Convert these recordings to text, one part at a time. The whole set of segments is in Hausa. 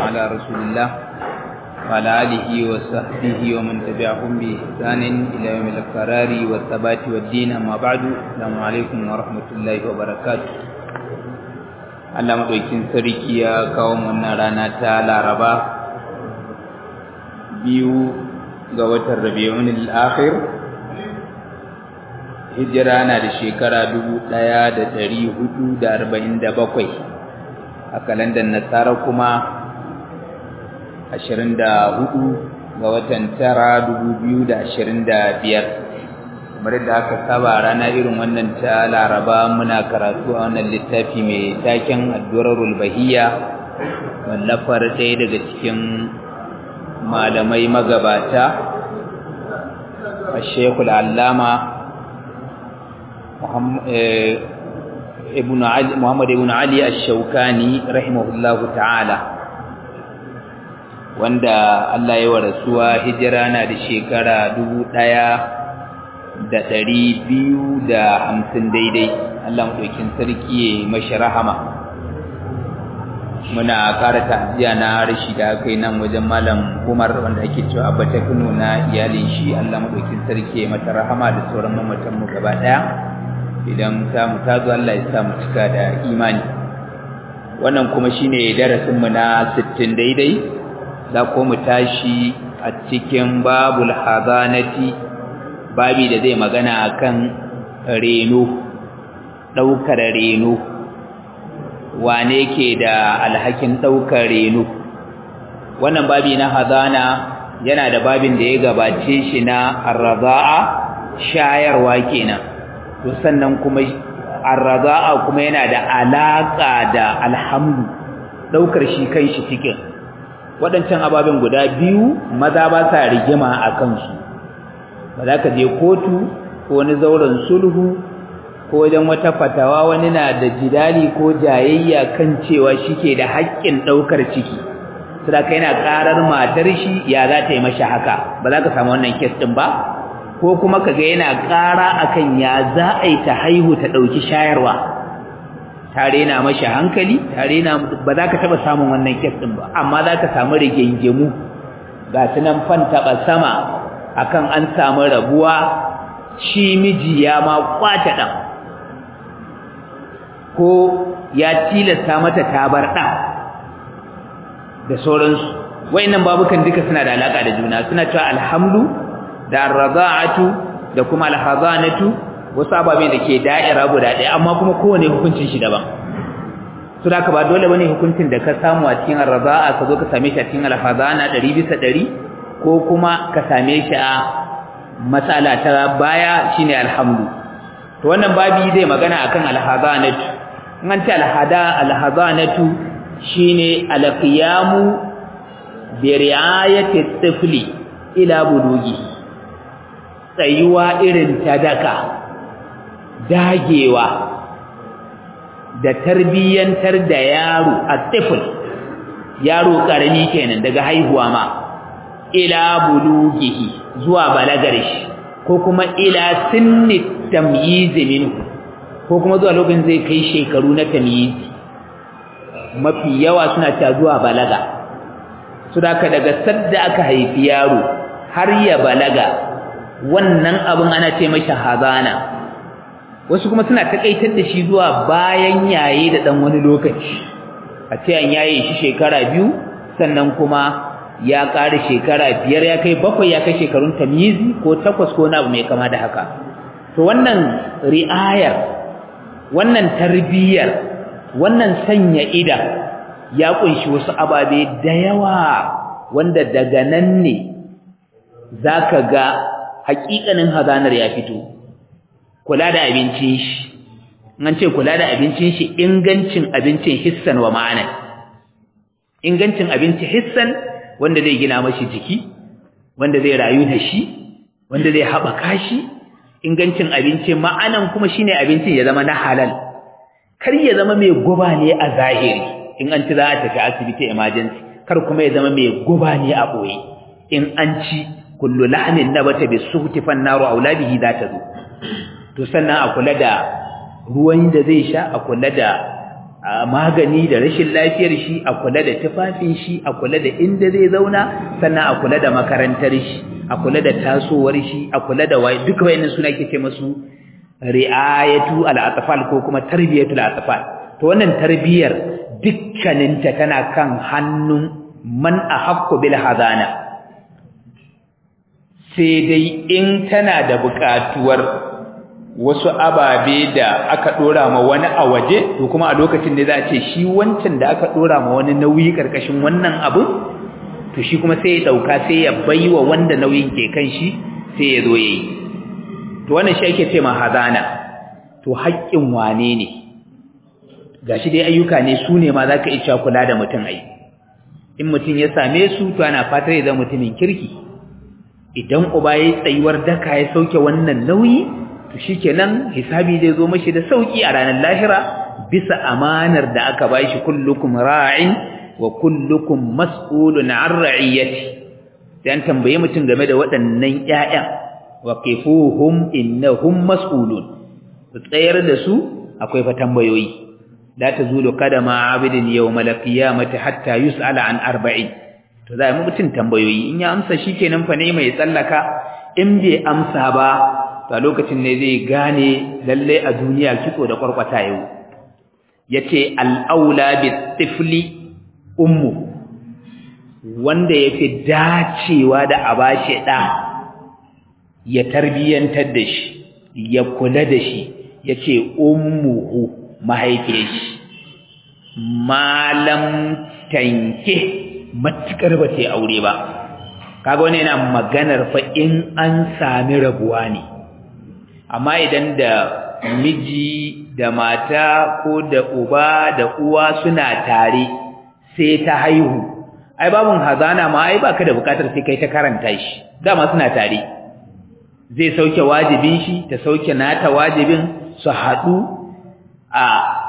على رسول الله وعلى آله وصحبه ومن تبعهم بإحسان إلى يوم القرار والثبات والدين أما بعد السلام عليكم ورحمة الله وبركاته Allah maɗaukin sarki ya kawo wannan rana ta Laraba biyu ga watan Rabi'un al-Akhir hijira na da shekara dubu ɗaya da ɗari hudu da arba'in da bakwai a kalandar nasara kuma ashirin da hudu ga watan tara dubu biyu da ashirin da biyar kamar da aka saba rana irin wannan ta laraba muna karatu a wannan littafi mai taken addurarul bahiya wallafar ɗaya daga cikin malamai magabata a shekul allama Muhammad ibn Ali ash-Shawkani rahimahullahu ta'ala wanda Allah ya wa rasuwa hijira na da shekara dubu ɗaya da ɗari biyu da hamsin daidai Allah maɗaukin sarki ya mashi rahama muna ƙara ta'aziyya na rashi da aka yi nan wajen malam Umar wanda ake cewa abba ta Kano na iyalin shi Allah maɗaukin sarki ya mata rahama da sauran mamatan mu gaba ɗaya idan samu ta zo Allah ya sa mu cika da imani wannan kuma shine darasin mu na 60 daidai za ko mu tashi a cikin babul hazanati babi da zai magana akan reno daukar reno wane ke da alhakin daukar reno wannan babi na hazana yana da babin da ya gabace shi na arza'a shayarwa kenan to sannan kuma arza'a kuma yana da alaka da alhamdu daukar shi kai shi cikin waɗancan ababen guda biyu maza ba sa rigima a kansu ba za ka je kotu ko wani zauren sulhu ko wajen wata fatawa wani na da jidali ko jayayya kan cewa shi ke da haƙƙin ɗaukar ciki saboda yana ƙarar matar shi ya za ta yi mashi haka ba za ka samu wannan kes ɗin ba ko kuma kaga yana ƙara akan ya za a yi ta haihu ta ɗauki shayarwa tare na mashi hankali tare na ba za ka taɓa samun wannan kes ɗin ba amma za ka samu rigingimu ga su nan fan taɓa sama akan an samu rabuwa shi miji ya ma kwace ɗan ko ya tilasta mata tabar ɗan da sauransu wa'innan babukan duka suna da alaƙa da juna suna cewa alhamdu da arraza'atu da kuma alhazanatu wasu ababe da ke da'ira guda ɗaya amma kuma kowane hukuncin shi daban su da ba dole bane hukuncin da ka samu a cikin arraza'a ka zo ka same shi a cikin alhazana ɗari bisa ɗari ko kuma ka same shi a matsala ta baya shine alhamdu to wannan babi zai magana akan alhazanatu in an ce alhada alhazanatu shine alqiyamu bi ri'ayati tifli ila bulugi tsayuwa irin ta daka dagewa da tarbiyyantar da yaro a tifl yaro karami kenan daga haihuwa ma ila bulugihi zuwa balagar shi ko kuma ila sinni tamyiz minhu ko kuma zuwa lokacin zai kai shekaru na tamyiz mafi yawa suna ta zuwa balaga su da daga sadda aka haifi yaro har ya balaga wannan abin ana ce mashi hazana wasu kuma suna takaitar da shi zuwa bayan yaye da dan wani lokaci a ce an yaye shi shekara biyu sannan kuma ya ƙara shekara biyar ya kai bakwai ya kai shekarun tamyizi ko takwas ko na abu mai kama da haka to wannan ri'ayar wannan tarbiyyar wannan sanya ida ya kunshi wasu ababe da yawa wanda daga nan ne zaka ga haƙiƙanin hazanar ya fito kula da abincin shi an ce kula da abincin shi ingancin abincin hissan wa ma'ana ingancin abinci hissan wanda zai gina mashi jiki wanda zai rayu da shi wanda zai haɓaka shi ingancin abinci ma'anan kuma shine abincin ya zama na halal kar ya zama mai guba ne a zahiri in an ci za a tafi asibiti emergency kar kuma ya zama mai guba ne a ɓoye in an ci kullu lahmin nabata bisuhti fan naru aula bihi za ta zo to sannan a kula da ruwan da zai sha a kula da a magani da rashin lafiyar shi a kula da tufafin shi a kula da inda zai zauna sannan a kula da makarantar shi a kula da tasowar shi a kula da wai duka wayannan suna ke ce musu ri'ayatu al-atfal ko kuma tarbiyatu al-atfal to wannan tarbiyar dukkaninta tana kan hannun man ahaqqu bil hadana sai dai in tana da buƙatuwar wasu ababe da aka dora ma wani a waje to kuma a lokacin da za a ce shi wancan da aka dora ma wani nauyi karkashin wannan abu to shi kuma sai ya dauka sai ya baiwa wanda nauyin ke kan shi sai ya zo yayi to wannan shi ake ce ma hazana to haƙƙin wane ne gashi dai ayyuka ne su ne ma zaka iya kula da mutum ai in mutum ya same su to ana fatar ya zama mutumin kirki idan uba yayi tsayuwar daka ya sauke wannan nauyi to shikenan hisabi zai zo mashi da sauki a ranar lahira bisa amanar da aka bashi kullukum ra'in wa kullukum mas'ulun 'an ra'iyati dan tambaye mutum game da waɗannan ƴaƴan wa qifuhum innahum mas'ulun tsayar da su akwai fa tambayoyi la tazulu qadama 'abidin yawmal qiyamati hatta yus'ala 'an arba'in to za mu mutum tambayoyi in ya amsa shikenan fa ne mai tsallaka in bai amsa ba to a lokacin ne zai gane lalle a duniya kitso da kwarkwata yau yace al-aula bi tifli ummu wanda yafi dacewa da a bashi ɗa ya tarbiyantar da shi ya kula da shi yace ummuhu mahaifiyar shi malam tanke matukar ba ta aure ba kaga wani yana maganar fa in an sami rabuwa ne amma idan da miji da mata ko da uba da uwa suna tare sai ta haihu ai babun hazana ma ai baka da bukatar sai kai ta karanta shi dama suna tare zai sauke wajibin shi ta sauke nata wajibin su haɗu a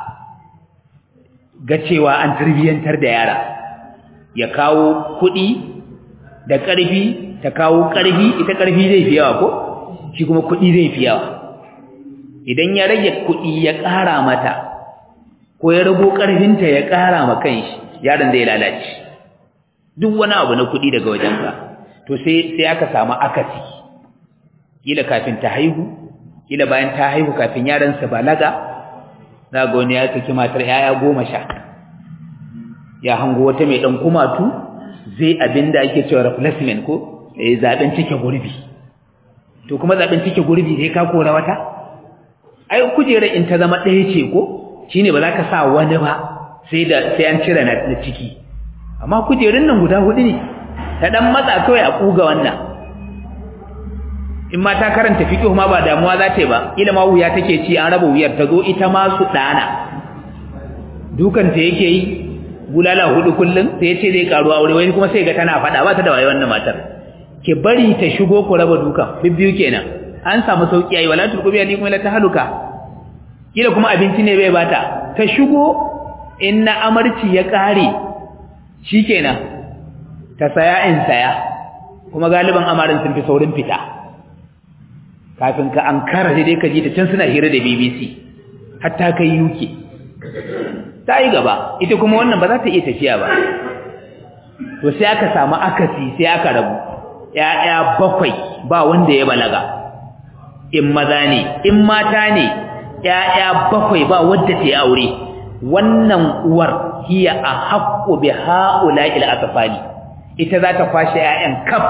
ga cewa an tarbiyyantar da yara ya kawo kuɗi da ƙarfi ta kawo ƙarfi ita ƙarfi zai fi yawa ko shi kuma kuɗi zai fi yawa idan ya rage kuɗi ya ƙara mata ko ya rago ƙarfinta ya ƙara ma kanshi yaron zai lalace duk wani abu na kuɗi daga wajenka to sai sai aka samu akasi kila kafin ta haihu kila bayan ta haihu kafin yaron sa balaga za ga wani ya saki matar yaya goma sha ya hango wata mai ɗan kumatu zai abinda ake cewa replacement ko eh zaben cike gurbi to kuma zaben cike gurbi sai ka kora wata ai kujera in ta zama ɗaya ce ko shine ba za ka sa wani ba sai da sai an cire na ciki amma kujerun nan guda hudu ne ta dan matsa kawai a kuga wannan in ma ta karanta fiqh ma ba damuwa za ta yi ba ila ma wuya take ci an raba wuyar ta zo ita ma su dana dukan ta yake yi bulala hudu kullum sai yace zai karu aure wai kuma sai ga tana fada ba ta da waye wannan matar ke bari ta shigo ku raba dukan bibbiyu kenan an samu sauki ayi wala turkubi ali kuma la tahaluka kila kuma abinci ne bai bata ta shigo in na amarci ya kare shikenan ta saya in saya kuma galiban amarin sun fi saurin fita kafin ka ankara sai dai ka ji ta can suna hira da BBC hatta kai UK ta yi gaba ita kuma wannan ba za ta iya tafiya ba to sai aka samu akasi sai aka rabu ƴaƴa bakwai ba wanda ya balaga in maza ne in mata ne ƴaƴa bakwai ba wanda ta yi aure wannan uwar hiya a haqqu bi haula'il atfali ita za ta kwashe ƴaƴan kaf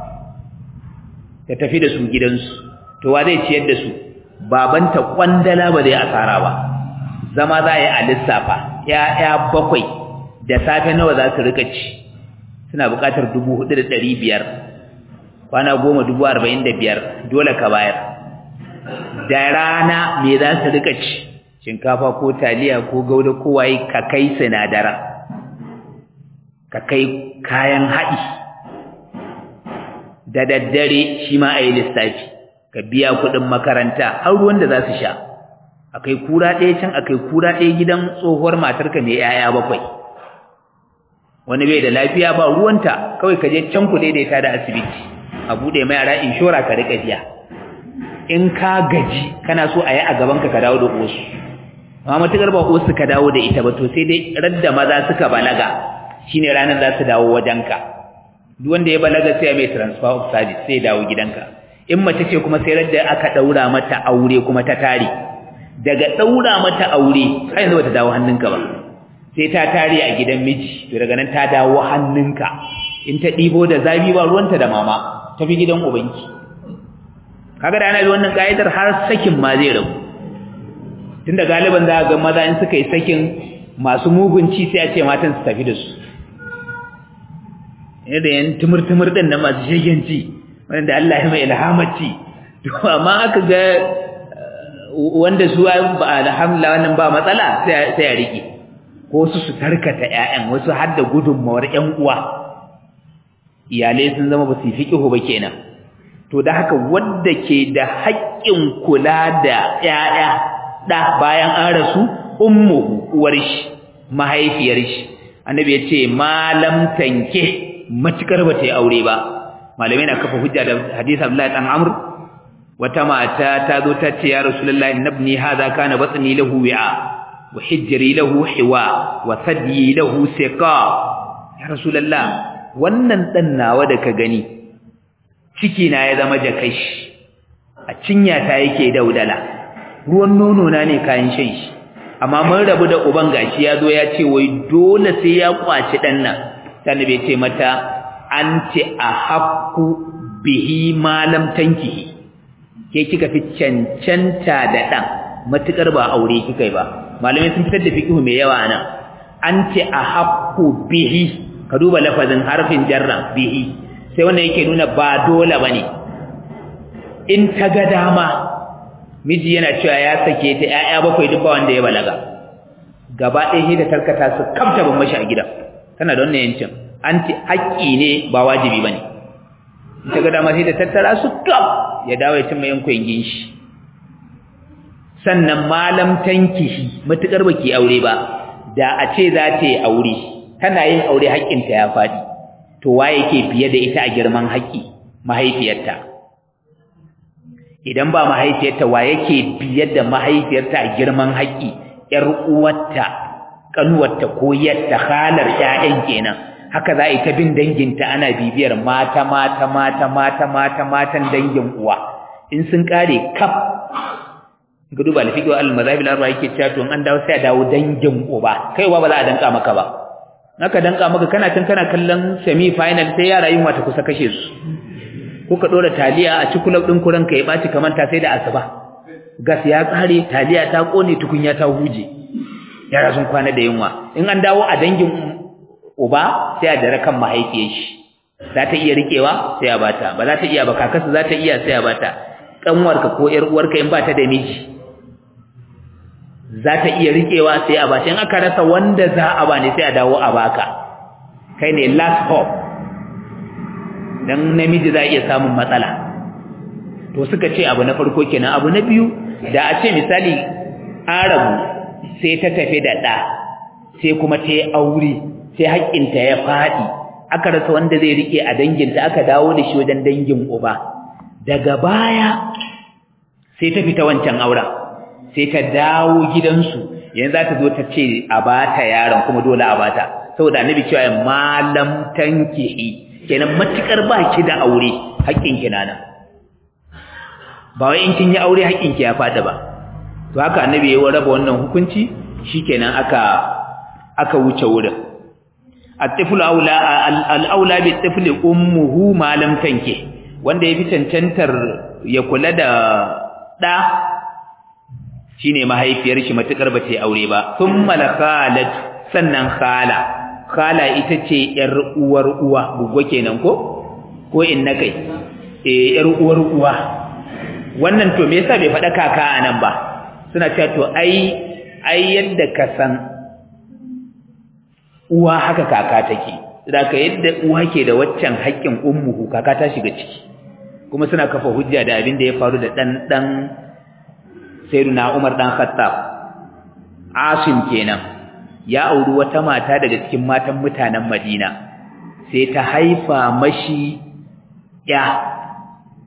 ta tafi da su gidansu to wa zai ciyar da su babanta kwandala ba zai asara ba zama za a yi a lissafa ‘ya'ya bakwai da safe nawa za su rika ci suna buƙatar dubu hudu da ɗari biyar kwana goma dubu arba'in da biyar dole ka bayar da rana me za su rika ci shinkafa ko taliya ko gauda ko waye ka kai sinadara ka kai kayan haɗi da daddare shi ma a yi lissafi ka biya kuɗin makaranta har ruwan da za su sha akai kura ɗaya can akai kura ɗaya gidan tsohuwar matarka mai yaya bakwai wani bai da lafiya ba ruwanta kawai ka je can ku daidaita da asibiti a buɗe mai yara inshora ka riƙa biya in ka gaji kana so a yi a gabanka ka dawo da wasu amma matukar ba uwarsu ka dawo da ita ba to sai dai radda maza suka balaga shine ranar za su dawo wajenka duk wanda ya balaga sai mai transfer of service sai dawo gidanka in mace ce kuma sai radda aka daura mata aure kuma ta tare daga daura mata aure har yanzu bata dawo hannunka ba sai ta tare a gidan miji to daga nan ta dawo hannunka in ta dibo da zabi ba ruwanta da mama ta bi gidan ubanki kaga da ana bi wannan kaidar har sakin ma zai rabu tunda galiban za ga maza in suka yi sakin masu mugunci sai a ce matan su tafi da su yadda yan tumur-tumur din nan masu shegenci wanda Allah ya mai ilhamaci to amma aka ga wanda su ba alhamdulillah wannan ba matsala sai sai ya rike ko su su tarkata ƴaƴan wasu har da gudunmawar ƴan uwa iyalai sun zama ba su fiqihu ba kenan to da haka wanda ke da haƙƙin kula da ƴaƴa da bayan an rasu ummuhu uwar shi mahaifiyar shi annabi ya ce malam tanke matukar ba ta yi aure ba malamai na kafa hujja da hadisi Abdullahi dan Amr wata mata ta zo ta ce ya Rasulullahi nabni hadha kana batni lahu wi'a wa hijri lahu hiwa wa sadyi lahu siqa ya Rasulullah wannan dan nawa da ka gani ciki na ya zama jakashi a cinya ta yake daudala ruwan nono na ne kayan shan shi amma mun rabu da uban gashi ya zo ya ce wai dole sai ya kwaci dan nan sannan bai ce mata anti ahqqu bihi ma lam tankihi ke kika fi cancanta da dan matukar ba aure kika yi ba malamai sun fitar da fiqhu mai yawa anan anti ahqqu bihi ka duba lafazin harfin jarra bihi sai wannan yake nuna ba dole bane in ta ga dama miji yana cewa ya sake ta ƴaƴa bakwai duk ba wanda ya balaga gaba ɗaya shi da tarkata su kamta ban mashi a gida tana da wannan yancin anti haƙƙi ne ba wajibi bane in ta ga dama sai da tattara su kam ya dawo ya cimma yankun ginshi sannan malam tankihi matukar baki aure ba da a ce za ta yi aure tana yin aure haƙƙinta ya faɗi to waye yake biye da ita a girman haƙƙi mahaifiyarta idan ba mahaifiyarta wa yake biye da mahaifiyarta a girman haƙƙi ƴar uwarta kanuwarta ko yatta halar ƴaƴan kenan haka za a yi ta bin danginta ana bibiyar mata mata mata mata mata matan dangin uwa in sun kare kaf ga duba alfiqu al-mazahib al-arba yake cewa to an dawo sai a dawo dangin uba kai uba ba za a danka maka ba naka danka maka kana tun kana kallon semi final sai yara yin wata kusa kashe su ko ka dora taliya a cikin din kuran ka ya baci kamar ta sai da asuba gas ya tsare taliya ta kone tukunya ta huje yara sun kwana da yunwa in an dawo a dangin uba sai a dare kan mahaifiyar shi za ta iya rikewa sai a bata ba za ta iya ba kakarsa za ta iya sai a bata kanwarka ko yar uwarka in ba ta da miji za ta iya rikewa sai a bata in aka rasa wanda za a ba ne sai a dawo a baka kai ne last hope dan namiji za iya samun matsala to suka ce abu na farko kenan abu na biyu da a ce misali arabu sai ta tafi da ɗa sai kuma ta yi aure sai haƙƙinta ya faɗi aka rasa wanda zai rike a danginta aka dawo da shi wajen dangin uba daga baya sai ta fita wancan auren sai ta dawo gidansu yanzu za ta zo ta ce a bata yaron kuma dole a bata saboda annabi cewa malam tankihi kenan matukar ba ki da aure haƙƙin ki nana ba wai in kin yi aure haƙƙin ki ya fada ba to haka annabi ya raba wannan hukunci shikenan aka aka wuce wurin at-tiflu aula al-aula bi tifli ummuhu ma lam tanki wanda yafi cancantar ya kula da da shine mahaifiyar shi matukar ba ta yi aure ba thumma khalat sannan khala khala ita ce yar uwar uwa guggo kenan ko ko inna kai eh yar uwar uwa wannan to me yasa bai faɗa kaka anan ba suna cewa to ai ai yadda ka san uwa haka kaka take saboda yadda uwa ke da waccan haƙƙin ummuhu kaka ta shiga ciki kuma suna kafa hujja da abin da ya faru da dan dan sayyiduna Umar dan Khattab Asim kenan ya auri wata mata daga cikin matan mutanen Madina sai ta haifa mashi ya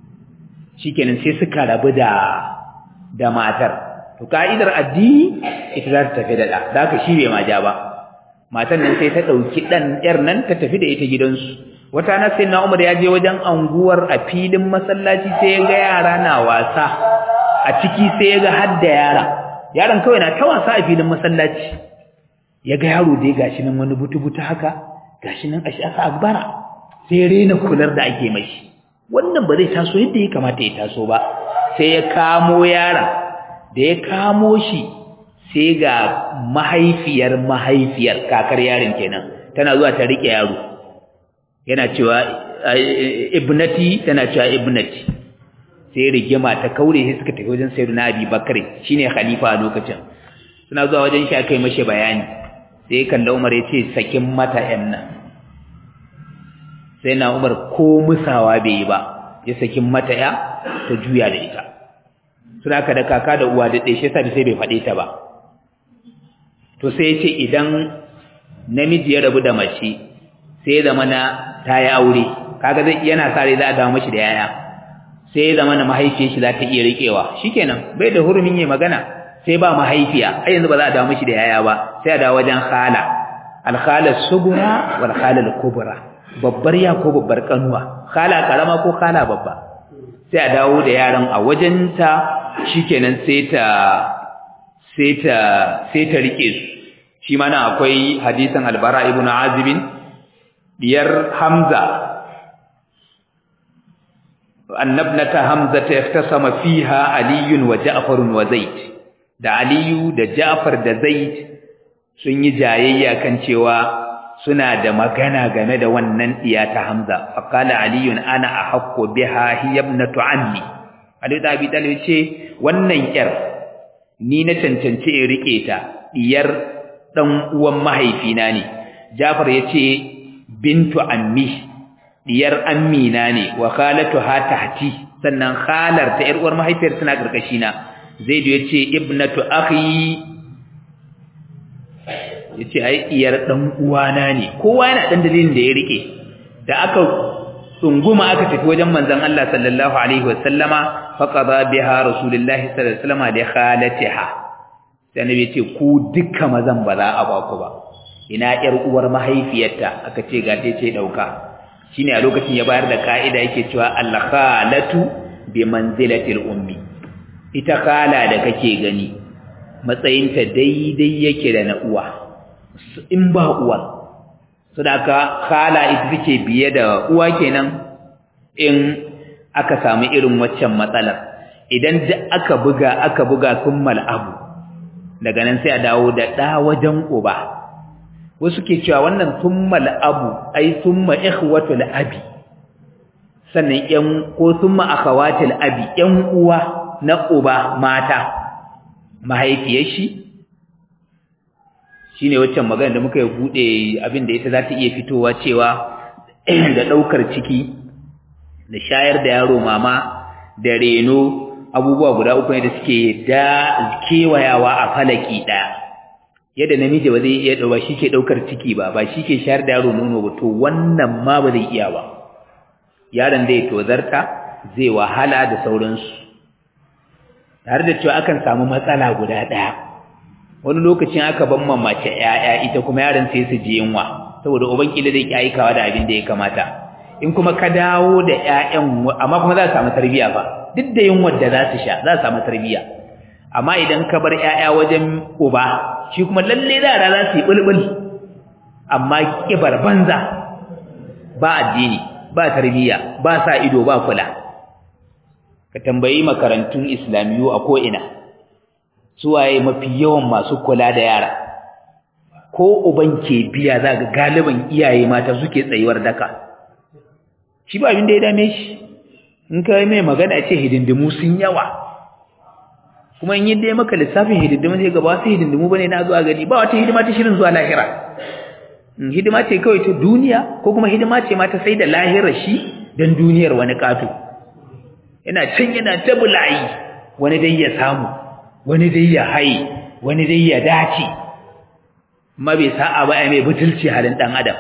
shikenan sai suka rabu da da matar to ka'idar addini ita za ta tafi da ɗa da haka shi bai ma ja ba matan nan sai ta ɗauki ɗan ƴar nan ta tafi da ita gidansu wata na sai na umar ya je wajen anguwar a filin masallaci sai ya ga yara na wasa a ciki sai ya ga har da yara yaron kawai na ta wasa a filin masallaci ya ga yaro dai gashi nan wani butu-butu haka gashi nan ashi aka agbara sai ya rena kular da ake mashi wannan ba zai taso yadda ya kamata ya taso ba sai ya kamo yaron da ya kamo shi sai ga mahaifiyar mahaifiyar kakar yaron kenan tana zuwa ta rike yaro yana cewa ibnati tana cewa ibnati sai rigima ta kaure sai suka tafi wajen sayyidina Abi Bakr shine khalifa a lokacin suna zuwa wajen shi akai mashi bayani sai kalla Umar ya ce sakin mata yan nan sai na Umar ko musawa bai yi ba ya sakin mata ya ta juya da ita suna ka da kaka da uwa da ɗaya shi yasa sai bai faɗe ta ba to sai ya ce idan namiji ya rabu da mace sai ya zama na ta yi aure kaga zai yana sa rai za a dawo mashi da yaya sai ya zama na mahaifiyar shi za ta iya riƙewa shikenan bai da hurumin yi magana sai ba mahaifiya ai yanzu ba za a dawo mashi da yaya ba sai a dawo wajen khala alkhala sugura wal khala kubra babbar ya ko babbar kanuwa khala karama ko khala babba sai a dawo da yaran a wajenta shikenan sai ta sai ta sai ta rike su shi ma nan akwai hadisin albara ibn azib diyar hamza annabnata hamza ta yaftasama fiha aliyun wa ja'far wa zaid da aliyu da ja'far da zaid sun yi jayayya kan cewa suna da magana game da wannan diya ta hamza faqala aliyun ana ahaqqu biha hiya ibnatu ammi ali da abi talib ce wannan yar ni na cancance in rike ta diyar dan uwan mahaifina ne Jafar yace bintu ammi diyar ammina ne wa khalatuha tahti sannan khalar ta yar uwar mahaifiyar tana karkashi na Zaidu yace ibnatu akhi yace ai diyar dan uwana ne kowa yana dan dalilin da ya rike da aka tsunguma aka tafi wajen manzon Allah sallallahu alaihi wasallama faqada biha rasulullahi sallallahu alaihi wasallama da khalatiha sai annabi ce ku dukkan mazan ba za a ba ku ba ina yar uwar mahaifiyarta aka ce ga ce dauka shine a lokacin ya bayar da kaida yake cewa al khalatu bi manzilatil ummi ita khala da kake gani matsayinta daidai yake da na uwa in ba uwa sadaka khala ita take biye da uwa kenan in aka samu irin waccan matsalar idan duk aka buga aka buga kummal abu daga nan sai a dawo da ɗa wajen uba wasu ke cewa wannan summal abu ai summa ikhwatul abi sannan ƴan ko summa akhawatul abi ƴan uwa na uba mata mahaifiyar shi shine waccan magana da muka yi bude abin da ita za ta iya fitowa cewa da ɗaukar ciki da shayar da yaro mama da reno abubuwa guda uku ne da suke da kewayawa a falaki ɗaya yadda namiji ba zai iya ba shi ke ɗaukar ciki ba ba shi ke shayar da yaro nono ba to wannan ma ba zai iya ba yaron zai tozarta zai wahala da sauransu tare da cewa akan samu matsala guda ɗaya wani lokacin aka ban mamace ƴaƴa ita kuma yaron sai su ji yunwa saboda uban kila zai ki aikawa da abin da ya kamata in kuma ka dawo da ƴaƴan amma kuma za su samu tarbiyya ba duk da yunwar da za su sha za su samu tarbiyya amma idan ka bar ƴaƴa wajen uba shi kuma lalle yara za su yi bulbul amma kibar banza ba addini ba tarbiyya ba sa ido ba kula ka tambayi makarantun islamiyu a ko ina suwaye mafi yawan masu kula da yara ko uban ke biya za ga galiban iyaye mata suke tsayuwar daka shi ba abin da ya dame shi in ka mai magana ce hidindimu sun yawa kuma in yi dai maka lissafin hidindimu sai gaba wasu hidindimu bane na zuwa gani ba wata hidima ta shirin zuwa lahira hidima ce kawai ta duniya ko kuma hidima ce ma ta sai da lahirar shi don duniyar wani ƙato yana can yana ta bulayi wani dai ya samu wani dai ya haye wani dai ya dace amma bai sa'a ba ai mai butulci halin dan adam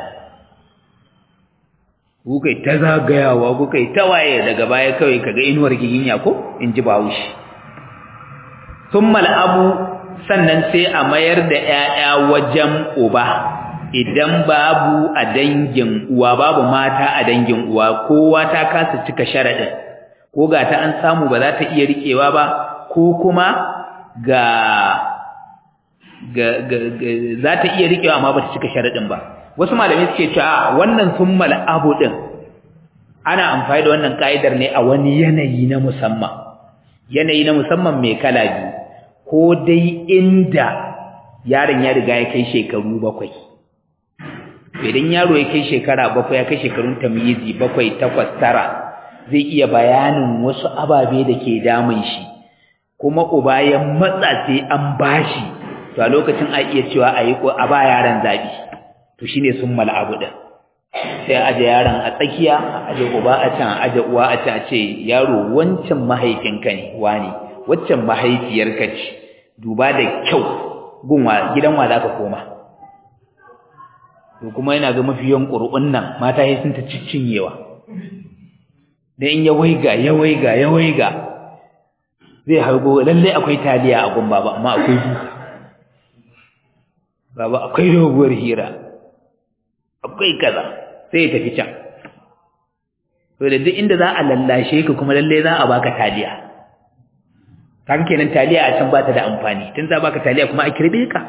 kukai ta zagayawa kukai ta waye daga baya kawai kaga inuwar giginya ko in ji bawushi thumma abu sannan sai a mayar da ƴaƴa wajen uba idan babu a dangin uwa babu mata a dangin uwa kowa ta kasa cika sharadin ko ga ta an samu ba za ta iya rikewa ba ko kuma ga ga, ga, ga za ta iya rikewa amma ba ta cika sharadin ba wasu malamai suke cewa wannan summal abu din ana amfani da wannan kaidar ne a wani yanayi na musamman yanayi na musamman mai kala biyu ko dai inda yaron ya riga ya kai shekaru bakwai idan yaro ya kai shekara bakwai ya kai shekarun tamyizi bakwai takwas tara zai iya bayanin wasu ababe da ke damun shi kuma uba ya matsa sai an bashi to a lokacin a iya cewa a yi a ba yaron zabi to shine sun abu din sai aje yaron a tsakiya aje uba a can aje uwa a can ce yaro wancan mahaifinka ne wani waccan mahaifiyarka ce duba da kyau gunwa gidan wa zaka koma to kuma yana ga mafiyan qur'un nan mata sai sun ta ciccinyewa da in ya waiga ya waiga ya waiga zai hargo lalle akwai taliya a gun baba amma akwai duka baba akwai doguwar hira akwai kaza sai ya tafi can to da duk inda za a lallashe ka kuma lalle za a baka taliya kan kenan taliya a can ba ta da amfani tun za baka taliya kuma a kirbe ka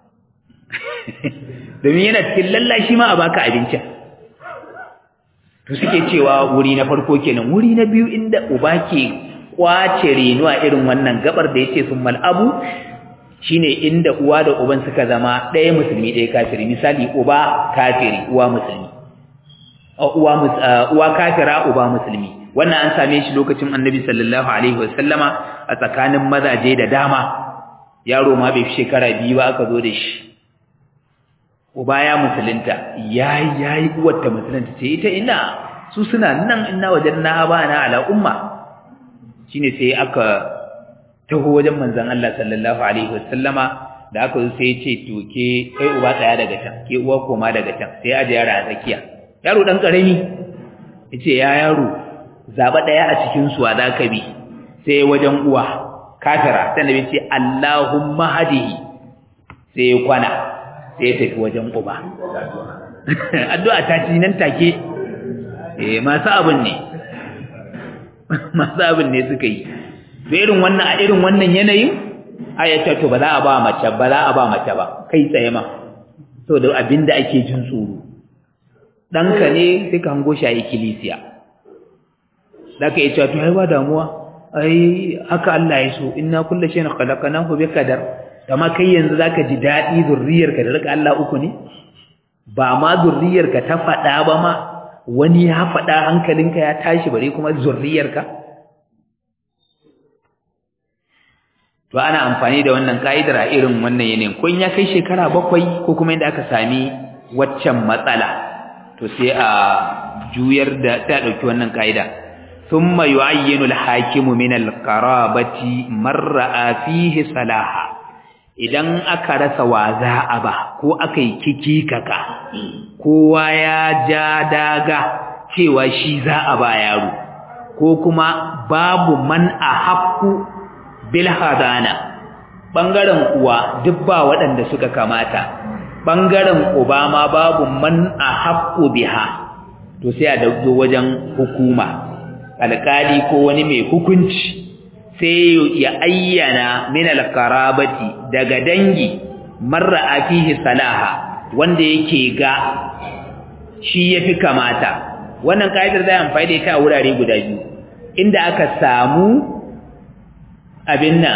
domin yana cikin lallashi ma a baka abincin to suke cewa wuri na farko kenan wuri na biyu inda uba ke kwace renuwa irin wannan gabar da yace sun mal'abu shine inda uwa da uban suka zama ɗaya musulmi ɗaya kafiri misali uba kafiri uwa musulmi uwa uwa kafira uba musulmi wannan an same shi lokacin annabi sallallahu alaihi wasallama a tsakanin mazaje da dama yaro ma bai fi shekara biyu ba aka zo da shi uba ya musulunta yayi yayi uwar ta musulunta ce ita ina su suna nan inna wajanna abana ala umma shine sai aka taho wajen manzon Allah sallallahu alaihi wasallama da aka zo sai ya ce to ke kai uba tsaya daga can ke uwa koma daga can sai aje yara a tsakiya yaro dan karami yace ya yaro zaba daya a cikin su za ka bi sai wajen uwa kafira sai nabi ce Allahumma hadihi sai ya kwana sai ya tafi wajen uba addu'a ta ci nan take eh masu abin ne masu abin ne suka yi to irin wannan a irin wannan yanayin ayata to ba za a ba mace ba za a ba mace ba kai tsaye ma to da abinda ake jin tsoro danka ne sai ka hango shi a ikkilisiya zaka yi cewa to ai ba damuwa ai haka Allah ya so inna kullu shay'in khalaqnahu bi qadar kama kai yanzu zaka ji dadi zurriyarka da rika Allah uku ne ba ma zurriyarka ta fada ba ma wani ya fada hankalinka ya tashi bare kuma zurriyarka to ana amfani da wannan kaidar a irin wannan yanayin ko in ya kai shekara bakwai ko kuma inda aka sami waccan matsala to sai a juyar da ta dauki wannan kaida thumma yu'ayyinu al-hakimu min al-qarabati man ra'a fihi salaha idan aka rasa waza aba ko aka yi kikikaka kowa ya ja daga cewa shi za a ba yaro ko kuma babu man a haƙƙu bil hadana bangaren uwa duk ba waɗanda suka kamata bangaren uba ma babu man a haƙƙu biha to sai a dauko wajen hukuma alƙali ko wani mai hukunci sai ya ayyana min alqarabati daga dangi marra afihi salaha wanda yake ga shi yafi kamata wannan kaidar zai amfani da ita a wurare guda biyu inda aka samu abin nan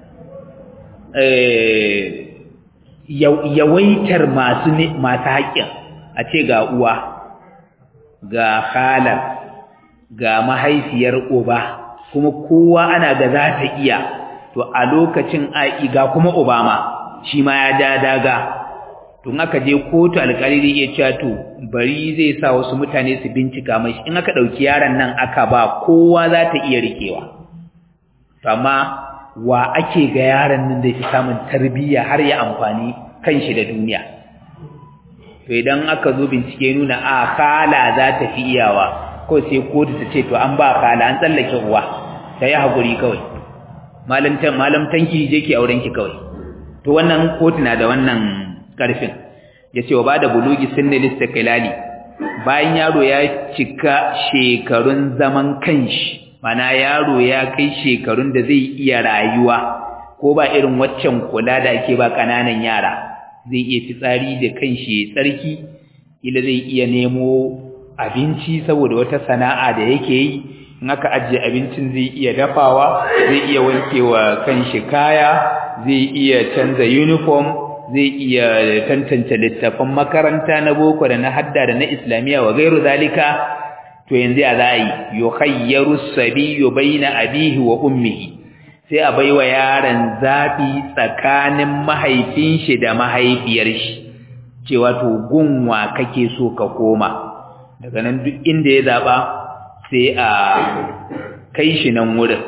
yawaitar masu masu haƙƙin a ce ga uwa ga halar ga mahaifiyar uba kuma kowa ana ga za ta iya to a lokacin ai ga kuma obama shi ma ya ja daga tun aka je kotu alƙali zai iya cewa to bari zai sa wasu mutane su bincika mai in aka ɗauki yaron nan aka ba kowa za ta iya rikewa to amma wa ake ga yaron nan da yake samun tarbiyya har ya amfani kanshi da duniya to idan aka zo bincike nuna a kala za ta fi iyawa ko sai kotu ta ce to an ba kala an tsallake uwa ta yi haƙuri kawai malam tanki je ki auren ki kawai to wannan kotu na da wannan karfin yace wa bada bulugi sinnil istiqlali bayan yaro ya cika shekarun zaman kanshi mana yaro ya kai shekarun da zai iya rayuwa ko ba irin waccan kula da ake ba kananan yara zai iya fitsari da kanshi tsarki ila zai iya nemo abinci saboda wata sana'a da yake yi in aka ajiye abincin zai iya dafawa zai iya wankewa kanshi kaya zai iya canza uniform zai iya tantance littafan makaranta na boko da na hadda da na islamiya wa gairu zalika to yanzu ya za yi yukhayyaru sabiyyu baina abihi wa ummihi sai a baiwa yaron zabi tsakanin mahaifin shi da mahaifiyar shi cewa to gunwa kake so ka koma daga nan duk inda ya zaba sai a kai shi nan wurin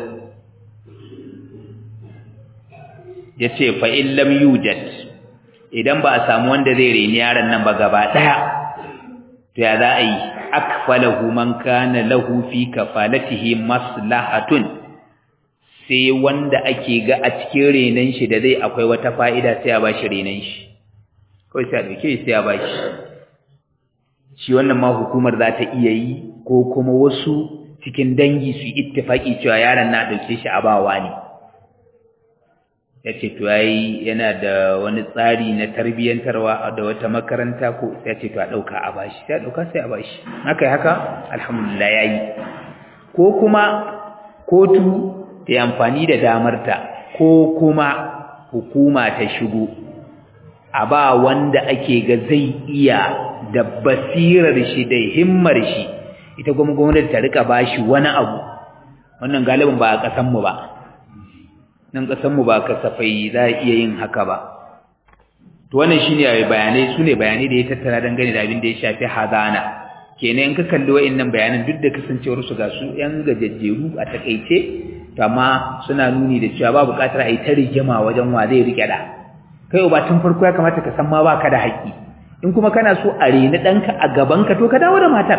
yace fa in lam yujad idan ba a samu wanda zai reni yaron nan ba gaba daya to ya za a yi akfalahu man kana lahu fi kafalatihi maslahatun sai wanda ake ga a cikin renan shi da zai akwai wata fa'ida sai a bashi renan shi kawai sai a dauke sai a bashi shi wannan ma hukumar za ta iya yi ko kuma wasu cikin dangi su ittifaki cewa yaron na dauke shi a bawa ne ya ce to yayi yana da wani tsari na tarbiyyantarwa da wata makaranta ko ya ce to a ɗauka a bashi sai a ɗauka sai a bashi haka haka alhamdulillah yayi ko kuma kotu ta yi amfani da damarta ko kuma hukuma ta shigo a ba wanda ake ga zai iya da basirar shi da himmar shi ita kuma gwamnati ta rika bashi wani abu wannan galibin ba a ƙasanmu ba nan ƙasanmu ba kasafai za a iya yin haka ba to wannan shine bayanai su ne bayanai da ya tattara dangane da abin da ya shafi hazana kenan in ka kalli wa'annan bayanan duk da kasancewar su ga su yan gajejjeru a takaice to amma suna nuni da cewa ba buƙatar a yi ta rigima wajen wa zai rike da kai uba tun farko ya kamata ka san ma baka da haƙƙi in kuma kana so a reni ɗanka a gabanka to ka dawo da matar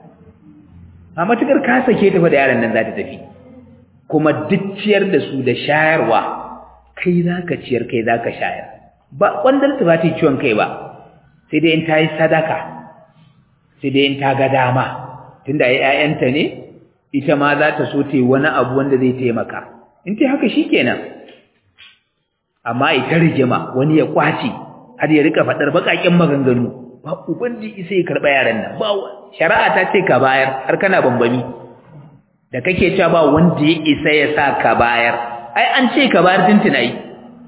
a matuƙar ka sake ta fa da yaron nan za ta tafi kuma duk ciyar da su da shayarwa kai za ka ciyar kai za ka shayar ba ƙwandar ta ba ta yi ciwon kai ba sai dai in ta yi sadaka sai dai in ta ga dama tunda ai ƴaƴanta ne ita ma za ta so ta yi wani abu wanda zai taimaka in ta haka shi kenan amma ita rigima wani ya kwace har ya rika faɗar baƙaƙen maganganu ba ubanji isa ya karɓa yaran nan ba shari'a ta ce ka bayar har kana bambami da kake cewa ba wanda ya isa ya sa ka bayar ai an ce ka bayar tuntuna yi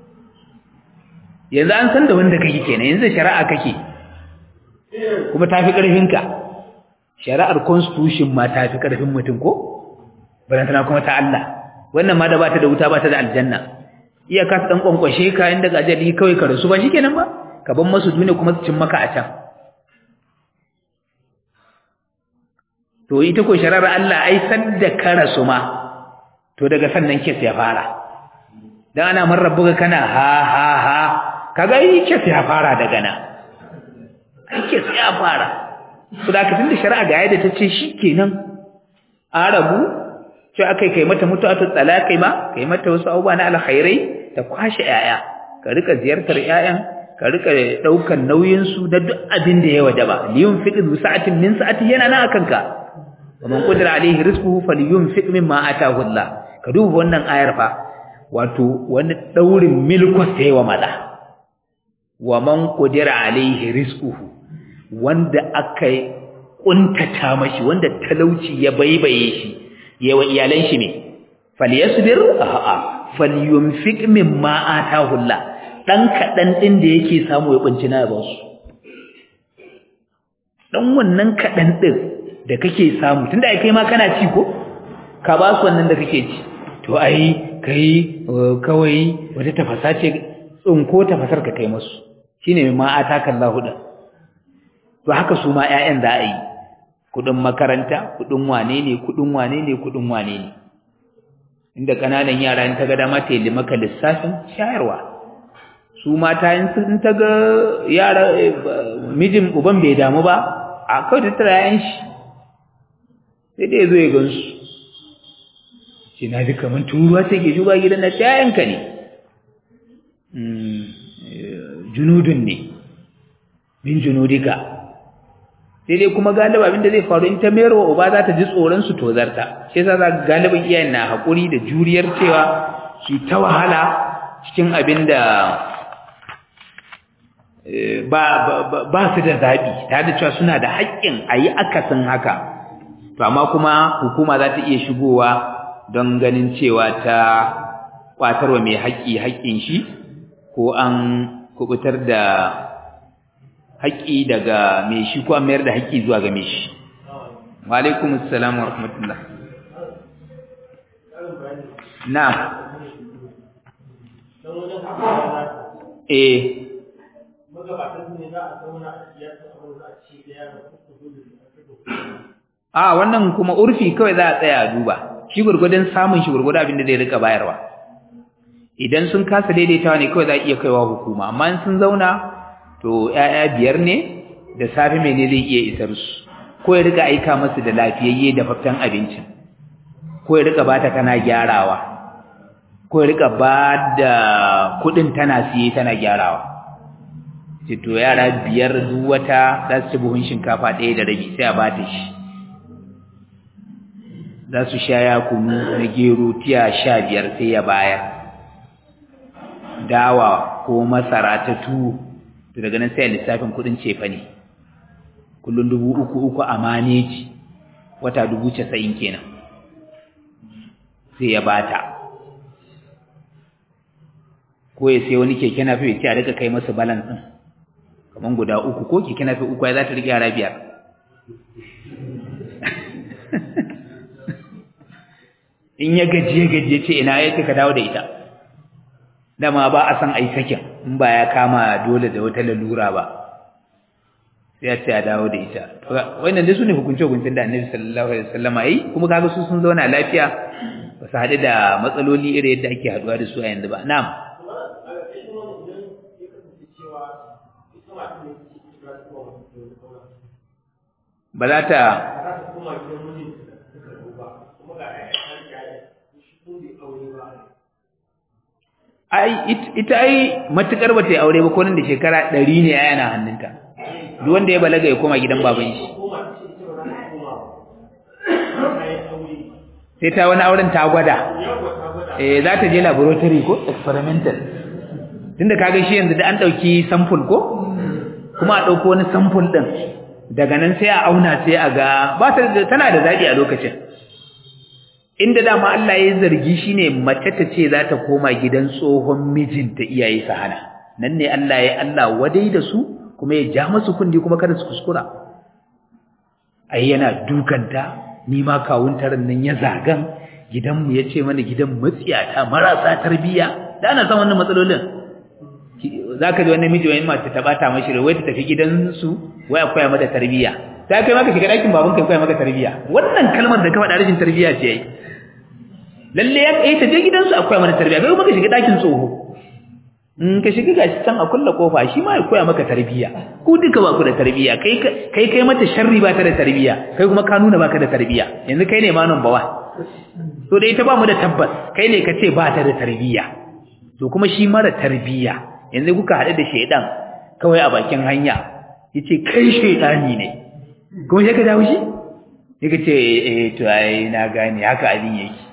yanzu an san da wanda kake kenan yanzu shari'a kake kuma ta fi ƙarfinka shari'ar constitution ma ta fi ƙarfin mutum ko balantana kuma ta Allah wannan ma da ba ta da wuta ba ta da aljanna iya ka dan kwankwashe ka inda gajali kawai ka rasu ba shikenan ba ka ban masu duniya kuma su cin maka a can to ita ko shari'ar Allah ai san da ka rasu ma to daga sannan kes ya fara dan ana man rabbuka kana ha ha ha kaga ai kes ya fara daga nan ai kes ya fara to da tunda shari'a ga yadda tace shikenan arabu ce akai kai mata mutu'atu talakai ma kai mata wasu abubuwa na alkhairai ta kwashe yaya ka rika ziyartar yayan ka rika daukan nauyin su da duk abin da ya wajaba liyun fiqdu sa'atin min sa'ati yana nan akan ka ومن قدر عليه رزقه فلينفق مما آتاه الله ka duba wannan ayar fa wato wani daurin milkos sai wa maza wa man qadira alaihi rizquhu wanda aka kuntata mashi wanda talauci ya baibaye shi yawa iyalan shi ne falyasbir a'a falyunfiq mimma atahu Allah dan kadan din da yake samu ya kunci na ba su dan wannan kadan din da kake samu tunda ai kai ma kana ci ko ka ba su wannan da kake ci to ai kai kawai wata tafasa ce tsinko tafasar ka kai musu shine ma ataka Allahu da to haka su ma ƴaƴan za a yi kudin makaranta kudin wane ne kudin wane ne kudin wane ne inda kananan yara in ta ga dama ta yi maka lissafin shayarwa su mata in sun ta ga yara mijin uban bai damu ba a kawai tattara yayan shi sai dai zo ya gansu ce na ji kamar turuwa take shuga gidan na yayanka ne junudun ne min junudika sai dai kuma galiba abinda zai faru in ta mayar wa uba za ta ji tsoron su tozarta shi yasa za galibin iyayen na haƙuri da juriyar cewa su ta wahala cikin abinda ba ba su da zaɓi tare da cewa suna da haƙƙin a yi akasin haka to amma kuma hukuma za ta iya shigowa don ganin cewa ta ƙwatarwa mai haƙƙi haƙƙin shi ko an kubutar da haƙƙi daga mai shi ko an mayar da haƙƙi zuwa ga mai shi wa alaikum assalam wa rahmatullah na eh a wannan kuma urfi kawai za a tsaya a duba shi gurgudun samun shi gurgudun abin da zai rika bayarwa idan sun kasa daidaitawa ne kawai za a iya kaiwa hukuma amma in sun zauna to ƴaƴa biyar ne da safe mene zai iya isar su ko ya rika aika masu da lafiyayye da faftan abincin ko ya rika bata tana gyarawa ko ya rika ba da kuɗin tana siye tana gyarawa ce to yara biyar duk wata za su ci buhun shinkafa ɗaya da rabi sai a bata shi za su sha ya kunu na gero tiya sha biyar sai ya bayar dawa ko masara ta tuwo to daga nan sai lissafin kudin cefa ne kullun dubu uku uku a maneji wata dubu casa'in kenan sai ya bata ko ya sai wani keke na fi a rika kai masa balance ɗin kamar guda uku ko keke na fi uku ya za ta rike yara biyar in ya gajiye gajiye ce ina ya ka dawo da ita dama ba a san ai sakin in ba ya kama dole da wata lalura ba sai ya ce a dawo da ita wannan dai sune hukunce hukuncin da Annabi sallallahu alaihi wasallam yi kuma kaga su sun zauna lafiya ba su haɗu da matsaloli iri yadda ake haɗuwa da su a yanzu ba na'am ba za ta ai ita ai matukar bata yi aure ba ko nan da shekara 100 ne yana hannunta duk wanda ya balaga ya koma gidan baban shi sai ta wani auren ta gwada eh za ta je laboratory ko experimental tunda kaga shi yanzu da an dauki sample ko kuma a dauko wani sample din daga nan sai a auna sai a ga ba ta tana da zabi a lokacin inda dama Allah ya zargi shine mace ta ce za ta koma gidan tsohon mijinta iyaye su hana nan ne Allah ya Allah wadai da su kuma ya ja musu kundi kuma kada su kuskura ai yana dukanta ni ma kawun taran nan ya zagan gidanmu ya ce mana gidan matsiyata marasa tarbiyya da ana san wannan matsalolin zaka ji wani miji wani mace ta bata mashi wai ta tafi gidansu wai akwai mata tarbiyya ta kai maka shiga ɗakin baban kai koya maka tarbiyya wannan kalmar da ka faɗa rashin tarbiyya ce yayi lalle ya kai ta je gidansu akwai mata tarbiyya kai kuma ka shiga ɗakin tsoho in ka shiga gashi can a kulla kofa shi ma ya koya maka tarbiyya ku duka ba ku da tarbiyya kai kai kai mata sharri ba ta da tarbiyya kai kuma ka nuna baka da tarbiyya yanzu kai ne ma number 1 to da ita ba mu da tabbas kai ne ka ce ba ta da tarbiyya to kuma shi mara tarbiyya yanzu kuka haɗu da shaidan kawai a bakin hanya yace kai shaidani ne kuma sai ka dawo shi yake ce eh to ai na gane haka abin yake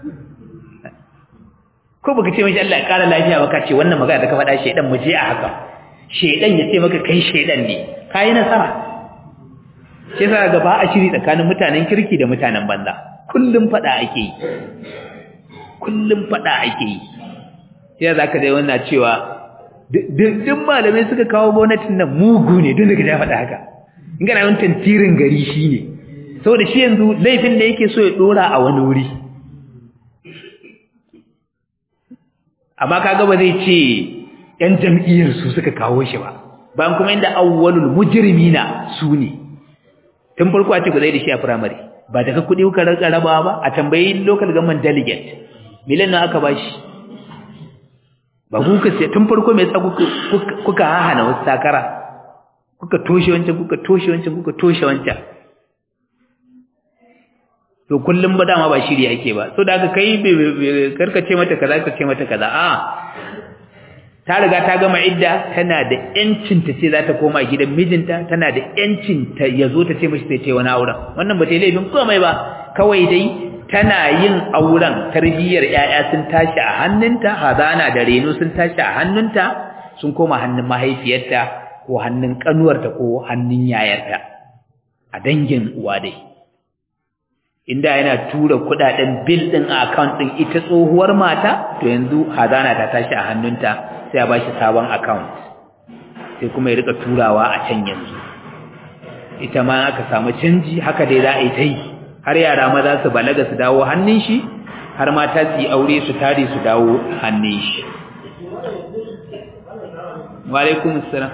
ko baka ce mishi Allah ya kara lafiya ba ka ce wannan magana da ka faɗa shedan mu je a haka shedan ya ce maka kai shedan ne kai nasara sai sa ga ba a shiri tsakanin mutanen kirki da mutanen banza kullum faɗa ake yi kullum faɗa ake yi sai zaka dai wannan cewa duk malamai suka kawo gwamnatin nan mugu ne duk da ka faɗa haka in kana yawan tantirin gari shine saboda shi yanzu laifin da yake so ya dora a wani wuri amma kaga ba zai ce ƴan jam'iyyar su suka kawo shi ba bayan kuma inda awwalul mujrimina su ne tun farko a ce ku zai da shi a primary ba daga kuɗi kuka rarka rabawa ba a tambayi local government delegate miliyan nawa aka bashi ba ku ka sai tun farko me yasa kuka kuka hahana wasu takara kuka toshe wancan kuka toshe wancan kuka toshe wancan to kullum ba dama ba shiri ake ba so da aka kai karka ce mata kaza ka ce mata kaza a ta riga ta gama idda tana da yancin ta ce za ta koma gidan mijinta tana da yancin ta yazo ta ce mishi sai ta wani auren wannan ba ta yi laifin komai ba kawai dai tana yin auren tarbiyyar ƴaƴa sun tashi a hannunta hazana da reno sun tashi a hannunta sun koma hannun mahaifiyarta ko hannun kanuwarta ko hannun yayarta a dangin uwa dai inda yana tura kudaden bill din a account din ita tsohuwar mata to yanzu hazana ta tashi a hannunta sai a bashi sabon account sai kuma ya rika turawa a can yanzu ita ma aka samu canji haka dai za a yi ta yi har yara maza su balaga su dawo hannun shi har mata su yi aure su tare su dawo hannun shi wa alaikum assalam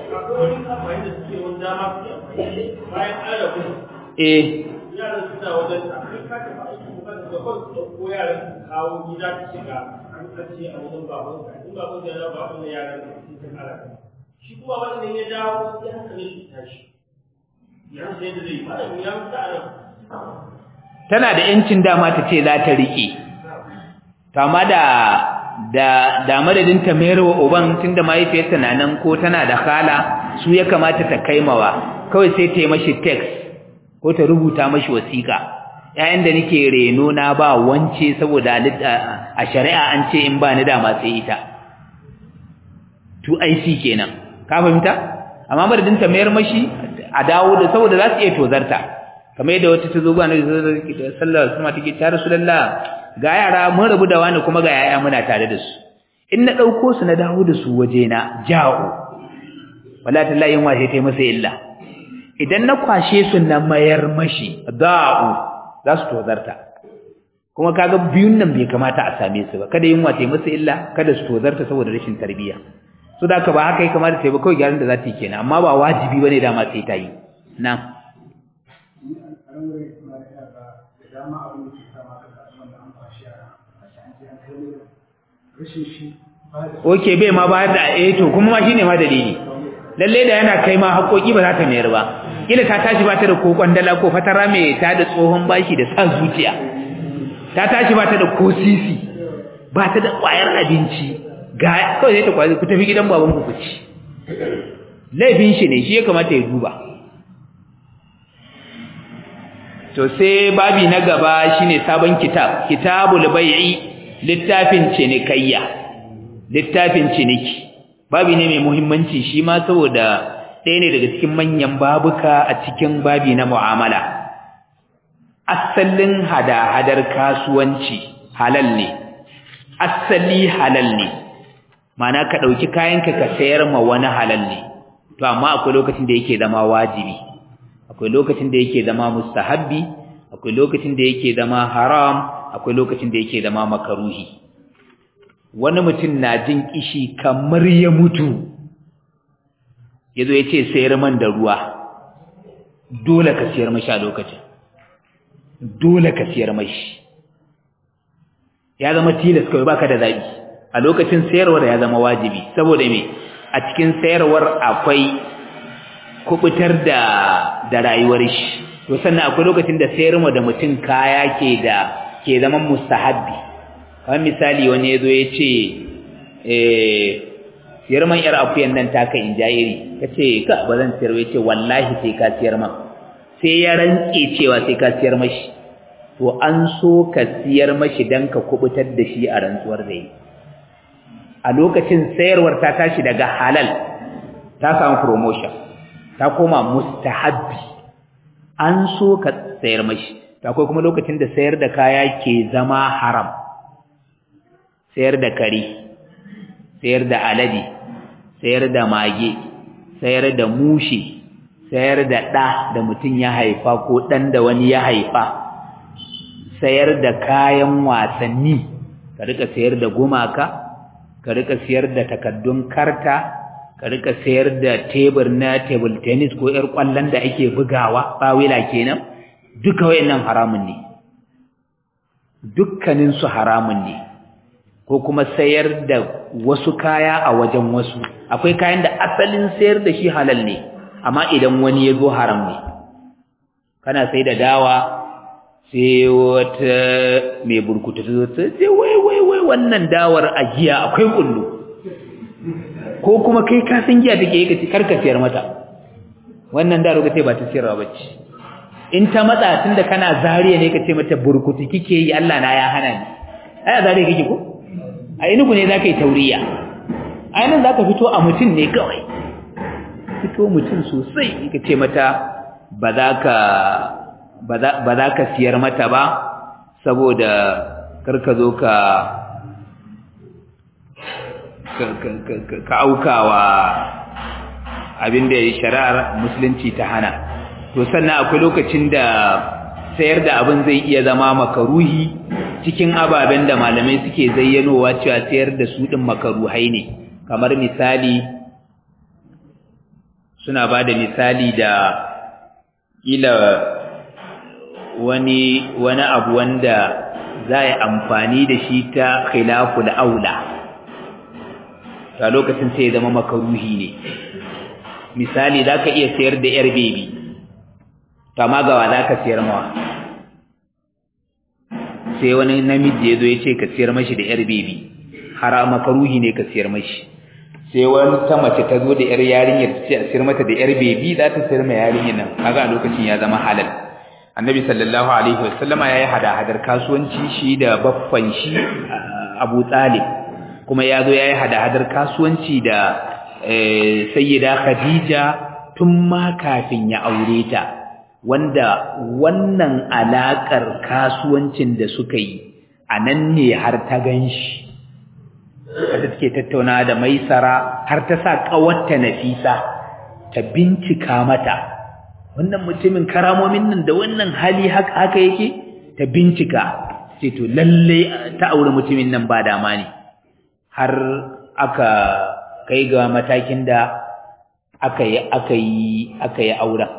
eh yaran suna wajen ta kai ka tafi aiki ko kan da kawai su ko yaran su kawo gida ta shiga an kace a wajen baban ka in baban ka ya baban da yaran ka sun ta kara shi kuma wannan ya dawo sai haka ne shi tashi ya sai da zai fara ya mutu a tana da yancin dama ta ce za ta rike to amma da da da madadin ta mayar wa uban tunda mahaifiyarta na nan ko tana da khala su ya kamata ta kaimawa kawai sai ta yi mashi text ko ta rubuta mashi wasiƙa ƴaƴan da nake reno na ba wance saboda a shari'a an ce in ba ni dama sai ita to IC kenan ka fahimta amma madadin ta mayar mashi a dawo da saboda za su iya tozarta kamar yadda wata ta zo ba na sallar sama take ta rasulullah ga yara mun rabu da wani kuma ga yaya muna tare da su in na dauko su na dawo da su waje na ja'u wala tallahi yin washe tai masa illa idan na kwashe su na mayar mashi da'u za su tozarta kuma kaga biyun nan bai kamata a same su ba kada yin washe masa illa kada su tozarta saboda rashin tarbiyya so da ka ba haka ya kamata ta yi ba kawai gyaran da za ta yi kenan amma ba wajibi bane dama sai ta yi na'am Oke bai ma bayar da eh to kuma ma shine ma dalili. Lalle da yana kai ma haƙoƙi ba za ta mayar ba. Kila ta tashi ba ta da ko kwandala ko fatara mai ta da tsohon bashi da sa zuciya. Ta tashi ba ta da ko sisi. Ba ta da ƙwayar abinci. Ga kawai sai ta kwazi ku tafi gidan baban ku ci. Laifin shi ne shi ya kamata ya duba. To sai babi na gaba shine sabon kitab, kitabul bai'i littafin cinikayya littafin ciniki babi ne mai muhimmanci shi ma saboda ɗaya ne daga cikin manyan babuka a cikin babi na mu'amala asalin hada-hadar kasuwanci halal ne asali halal ne mana ka ɗauki kayanka ka sayar ma wani halal ne to amma akwai lokacin da yake zama wajibi akwai lokacin da yake zama mustahabbi akwai lokacin da yake zama haram akwai lokacin da yake zama makaruhi wani mutum na jin kishi kamar ya mutu yazo yace sayar man da ruwa dole ka sayar mashi a lokacin dole ka sayar mashi ya zama tilas kawai baka da zabi a lokacin sayarwar ya zama wajibi saboda me a cikin sayarwar akwai kubutar da da rayuwar shi to sannan akwai lokacin da sayarwa da mutum kaya ke da ke zaman mustahabbi kamar misali wani yazo ya ce eh siyar man yar akuyan nan ta kai injairi kace ka ba zan siyar ba yace wallahi sai ka siyar man sai ya rantse cewa sai ka siyar mashi to an so ka siyar mashi dan ka kubutar da shi a rantsuwar da yi a lokacin sayarwar ta tashi daga halal ta samu promotion ta koma mustahabbi an so ka sayar mashi akwai kuma lokacin da sayar da kaya ke zama haram sayar da kare sayar da alade sayar da mage sayar da mushi sayar da ɗa da mutum ya haifa ko ɗan da wani ya haifa sayar da kayan wasanni ka rika sayar da gumaka ka rika sayar da takaddun karta ka rika sayar da tebur na table tennis ko ƴar ƙwallon da ake bugawa bawila kenan duka wayannan haramun ne dukkanin su haramun ne ko kuma sayar da wasu kaya a wajen wasu akwai kayan da asalin sayar da shi halal ne amma idan wani ya zo haram ne kana sai da dawa sai wata mai burkutu ta zo ta ce wai wai wai wannan dawar a giya akwai kullu ko kuma kai ka san giya take yi ka ci karka siyar mata wannan da rokace ba ta siyarwa bace in ta matsa tunda kana zariya ne ka ce mata burkutu kike yi Allah na ya hana ni ai zariya kike ko a inugu ne zaka yi tauriya a nan zaka fito a mutum ne kawai fito mutum sosai ka ce mata ba za ka ba za ka siyar mata ba saboda karka zo ka ka aukawa abinda shari'ar musulunci ta hana to sannan akwai lokacin da sayar da abin zai iya zama makaruhi cikin ababen da malamai suke zayyanowa cewa sayar da su din makaruhai ne kamar misali suna ba da misali da ila wani wani abu wanda za a amfani da shi ta khilaful aula a lokacin sai ya zama makaruhi ne misali za ka iya sayar da yar bebi to amma gawa za ka sayar mawa sai wani namiji ya zo ya ce ka sayar mashi da yar bebi har makaruhi ne ka sayar mashi sai wani ta mace ta zo da yar yarinyar ta ce a sayar mata da yar bebi za ta sayar ma yarinyar nan kaga a lokacin ya zama halal annabi sallallahu alaihi wasallama ya yi hada-hadar kasuwanci shi da baffan shi abu talib kuma ya zo ya yi hada-hadar kasuwanci da sayyida khadija tun ma kafin ya aure ta wanda wannan alakar kasuwancin da suka yi a nan ne har ta ganshi wanda take tattauna da maisara har ta sa kawarta nafisa ta bincika mata wannan mutumin karamomin nan da wannan hali haka haka yake ta bincika sai to lalle ta aure mutumin nan ba dama ne har aka kai ga matakin da aka yi aka yi aka yi auren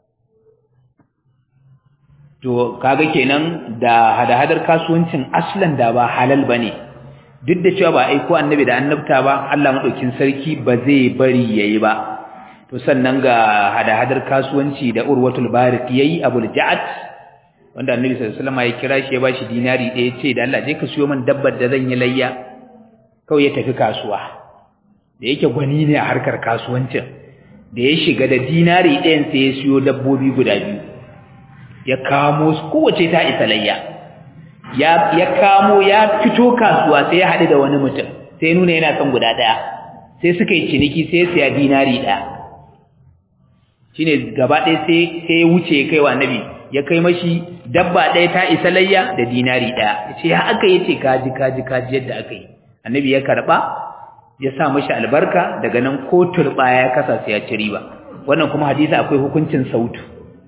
to kaga kenan da hada-hadar kasuwancin aslan da ba halal bane duk da cewa ba aiko annabi da annabta ba Allah madaukin sarki ba zai bari yayi ba to sannan ga hada-hadar kasuwanci da urwatul barik yayi abul ja'ad wanda annabi sallallahu alaihi wasallam ya kira shi ya bashi dinari ɗaya ce da Allah je ka siyo min dabbar da zan yi layya kawai ya tafi kasuwa da yake gwani ne a harkar kasuwancin da ya shiga da dinari ɗayan sai ya siyo dabbobi guda biyu ya kamo su kowace ta isa layya ya ya kamo ya fito kasuwa sai ya haɗu da wani mutum sai nuna yana son guda ɗaya sai suka yi ciniki sai ya siya dinari ɗaya shine gaba ɗaya sai sai ya wuce ya kai wa annabi ya kai mashi dabba ɗaya ta isa layya da dinari ɗaya ya ce ya aka yi ce kaji kaji kaji yadda aka yi annabi ya karɓa ya sa mashi albarka daga nan ko turɓa ya kasa sai ya ci riba wannan kuma hadisi akwai hukuncin sautu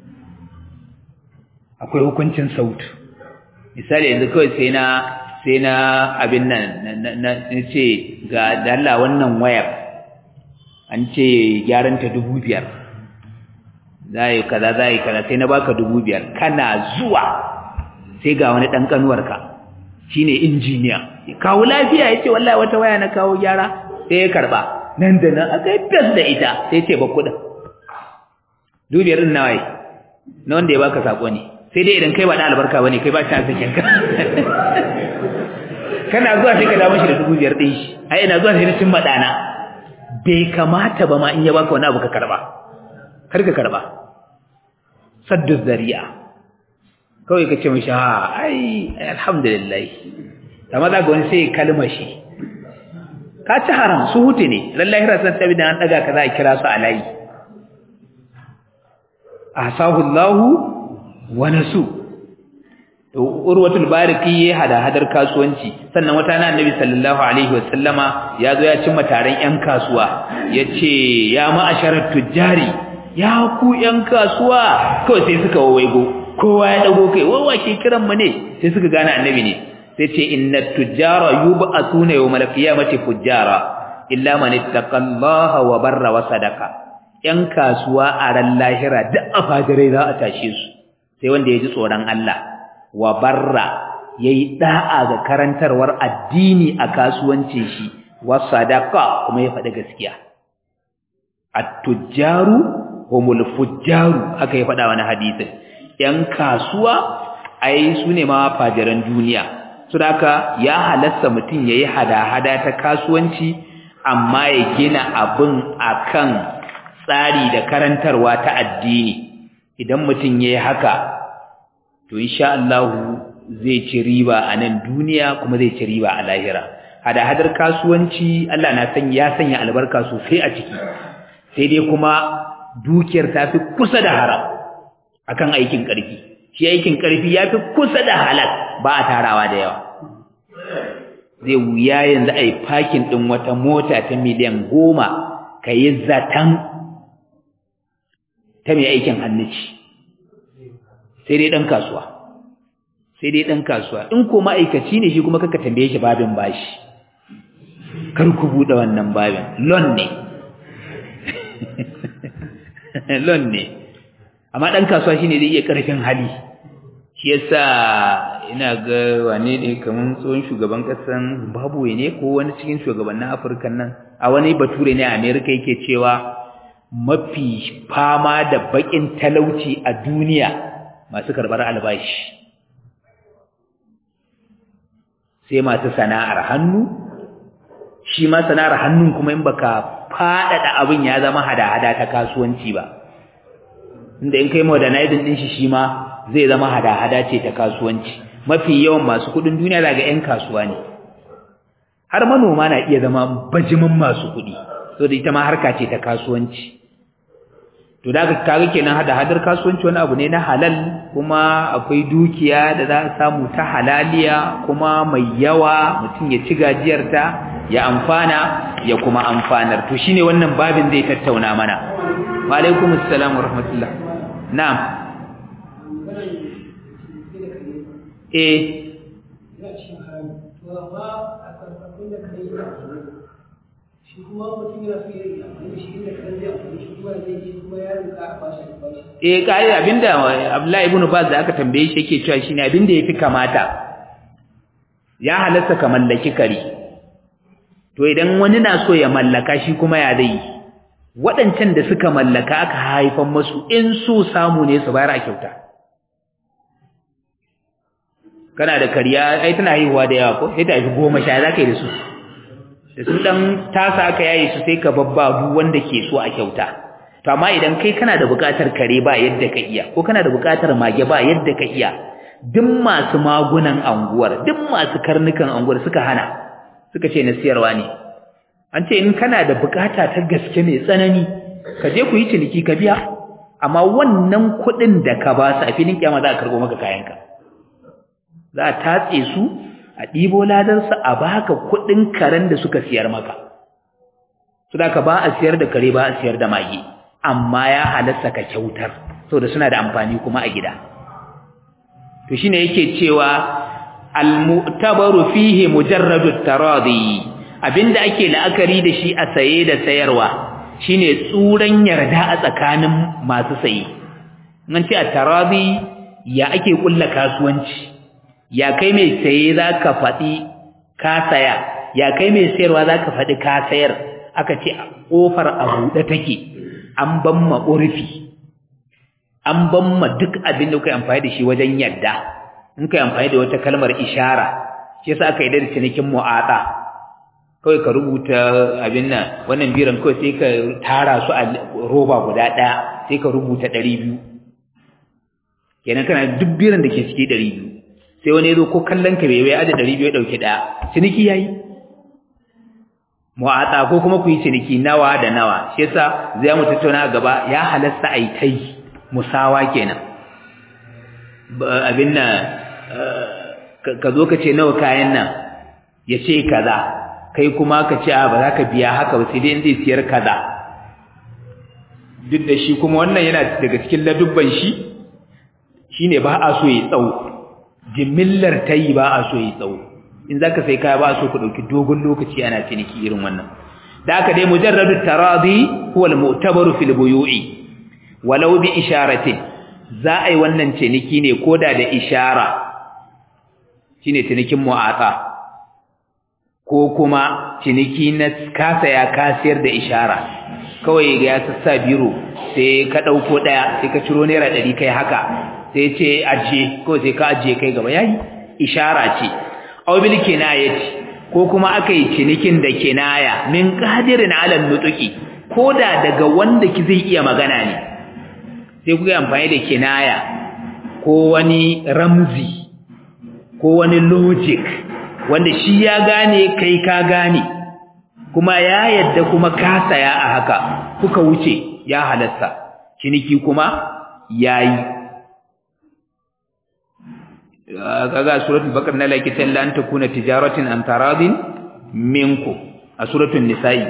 akwai hukuncin sautu misali yanzu kawai sai na sai na abin nan na ce ga dalla wannan wayar an ce gyaranta dubu biyar za yi kaza za yi kaza sai na baka dubu biyar kana zuwa sai ga wani ɗan ƙanuwarka shi ne injiniya kawo lafiya ya ce wallahi wata waya na kawo gyara sai ya karɓa nan da nan aka yi fes da ita sai ce ba kuɗin dubiyar ɗin nawaye na wanda ya baka saƙo ne sai dai idan kai ba da albarka bane kai ba shi sakin ka kana zuwa sai ka dawo shi da dubu biyar ɗin shi ai ina zuwa sai na cin madana bai kamata ba ma in ya baka wani abu ka karba kar ka karba saddu zari'a kawai ka ce mishi ha ai alhamdulillah amma za ga wani sai kalma shi ka ci haram su hutu ne lallahi rasan tabi da an daga ka za a kira su a layi ahsahu Allahu wani su urwatul bariki ya hada hadar kasuwanci sannan wata na annabi sallallahu alaihi wasallama ya zo ya cimma taron yan kasuwa yace ya ma'asharat tujjari ya ku yan kasuwa kawai sai suka waigo kowa ya dago kai wawa ke kiran mu ne sai suka gane annabi ne sai ce inna tujjara yub'athuna yawmal qiyamati fujjara illa man ittaqallaha wa barra wa sadaqa yan kasuwa a ran lahira duk afajirai za a tashe su sai wanda ya ji tsoron Allah wa barra yayi da'a ga karantarwar addini a kasuwancin shi wa sadaqa kuma ya faɗi gaskiya at-tujjaru humul fujjaru haka ya faɗa wani hadisin yan kasuwa ai su ne ma fajiran duniya saboda ya halasta mutum yayi hada-hada ta kasuwanci amma ya gina abin akan tsari da karantarwa ta addini idan mutum yayi haka to insha Allah zai ci riba a nan duniya kuma zai ci riba a lahira hada-hadar kasuwanci Allah na san ya sanya albarka sosai a ciki sai dai kuma dukiyar ta fi kusa da haram akan aikin ƙarfi shi aikin ƙarfi ya fi kusa da halal ba a tarawa da yawa zai wuya yanzu a yi fakin ɗin wata mota ta miliyan goma ka yi zaton ta mai aikin hannuci sai dai ɗan kasuwa sai dai ɗan kasuwa in ko ma'aikaci ne shi kuma kaka tambaye shi babin bashi kar ku buɗe wannan babin lon ne lon ne amma ɗan kasuwa shine zai iya ƙarfin hali shi yasa ina ga wane ne kamar tsohon shugaban ƙasan Zimbabwe ne ko wani cikin shugabannin Afirka nan a wani bature ne a Amerika yake cewa mafi fama da baƙin talauci a duniya masu karɓar albashi sai masu sana'ar hannu shi ma sana'ar hannun kuma in baka faɗaɗa abin ya zama hada-hada ta kasuwanci ba inda in kai modernizing din shi shi ma zai zama hada-hada ce ta kasuwanci mafi yawan masu kudin duniya daga ƴan kasuwa ne har manoma na iya zama bajimin masu kudi so da ita ma harka ce ta kasuwanci to da ka kaga kenan hada-hadar kasuwanci wani abu ne na halal kuma akwai dukiya da za a samu ta halaliya kuma mai yawa mutum ya ci gajiyarta ya amfana ya kuma amfanar to shine wannan babin zai tattauna mana wa alaikumus salam wa rahmatullah na'am eh shi kuma mutum yana so ya yi amfani shi inda kan zai amfani shi kuma zai je kuma ya rinka a bashi a bashi eh kai abinda Abdullahi ibn Baz da aka tambaye shi yake cewa shine abinda yafi kamata ya halatta ka mallaki kare to idan wani na so ya mallaka shi kuma ya zai waɗancan da suka mallaka aka haifan masu in so samu ne su bayar a kyauta kana da kariya ai tana haihuwa da yawa ko sai ta haifi goma sha za ka yi da su da sun dan tasa aka yayi su sai ka babba duk wanda ke so a kyauta to amma idan kai kana da buƙatar kare ba yadda ka iya ko kana da buƙatar mage ba yadda ka iya duk masu magunan anguwar duk masu karnukan anguwar suka hana suka ce na siyarwa ne an ce in kana da buƙata ta gaske mai tsanani ka je ku yi ciniki ka biya amma wannan kuɗin da ka ba su a filin kiyama za a karɓo maka kayanka za a tatse su a ɗibo ladansa a baka kuɗin karen da suka siyar maka su da ka ba a siyar da kare ba a siyar da mage amma ya halasta ka kyautar saboda suna da amfani kuma a gida to shine yake cewa al-mu'tabaru fihi mujarradu taradi abinda ake la'akari da shi a saye da sayarwa shine tsuran yarda a tsakanin masu saye nan ce a taradi ya ake kulla kasuwanci ya kai mai saye zaka faɗi ka saya ya kai mai sayarwa zaka faɗi ka sayar aka ce kofar a buɗe take an ban ma urfi an ban ma duk abin da kai amfani da shi wajen yadda in kai amfani da wata kalmar ishara shi yasa aka yi da cinikin mu'ata kawai ka rubuta abin nan wannan biran kawai sai ka tara su a roba guda ɗaya sai ka rubuta ɗari biyu kenan kana duk biran da ke ciki ɗari biyu sai wani ya zo ko kallon ka bai bai aje ɗari biyu ya ɗauki ɗaya ciniki ya yi mu'ata ko kuma ku yi ciniki nawa da nawa shi yasa zai mu tattauna gaba ya halasta ai tai musawa kenan abin nan ka zo ka ce nawa kayan nan ya ce kaza kai kuma ka ce a ba za ka biya haka ba sai dai in zai siyar kaza duk da shi kuma wannan yana daga cikin ladubban shi shine ba a so ya tsawo jimillar tayi ba a so ya tsawo in zaka sai kaya ba so ku dauki dogon lokaci ana ciniki irin wannan da aka dai mujarradu taradi huwa al-mu'tabaru fil buyu'i walau bi isharatin za a yi wannan ciniki ne koda da ishara shine cinikin mu'ata ko kuma ciniki na kasa ya kasiyar da ishara kawai ga ya sassa biro sai ka dauko daya sai ka ciro naira 100 kai haka sai ce ajiye ko sai ka ajiye kai gaba yayi ishara ce aw bil kinayati ko kuma aka yi cinikin da kinaya min qadirin ala nutuki koda daga wanda ki zai iya magana ne sai kuka amfani da kinaya ko wani ramzi ko wani logic wanda shi ya gane kai ka gane kuma ya yadda kuma ka saya a haka kuka wuce ya halasta ciniki kuma yayi kaga suratul baqara na laki talla an takuna tijaratin an taradin minku a suratul nisa'i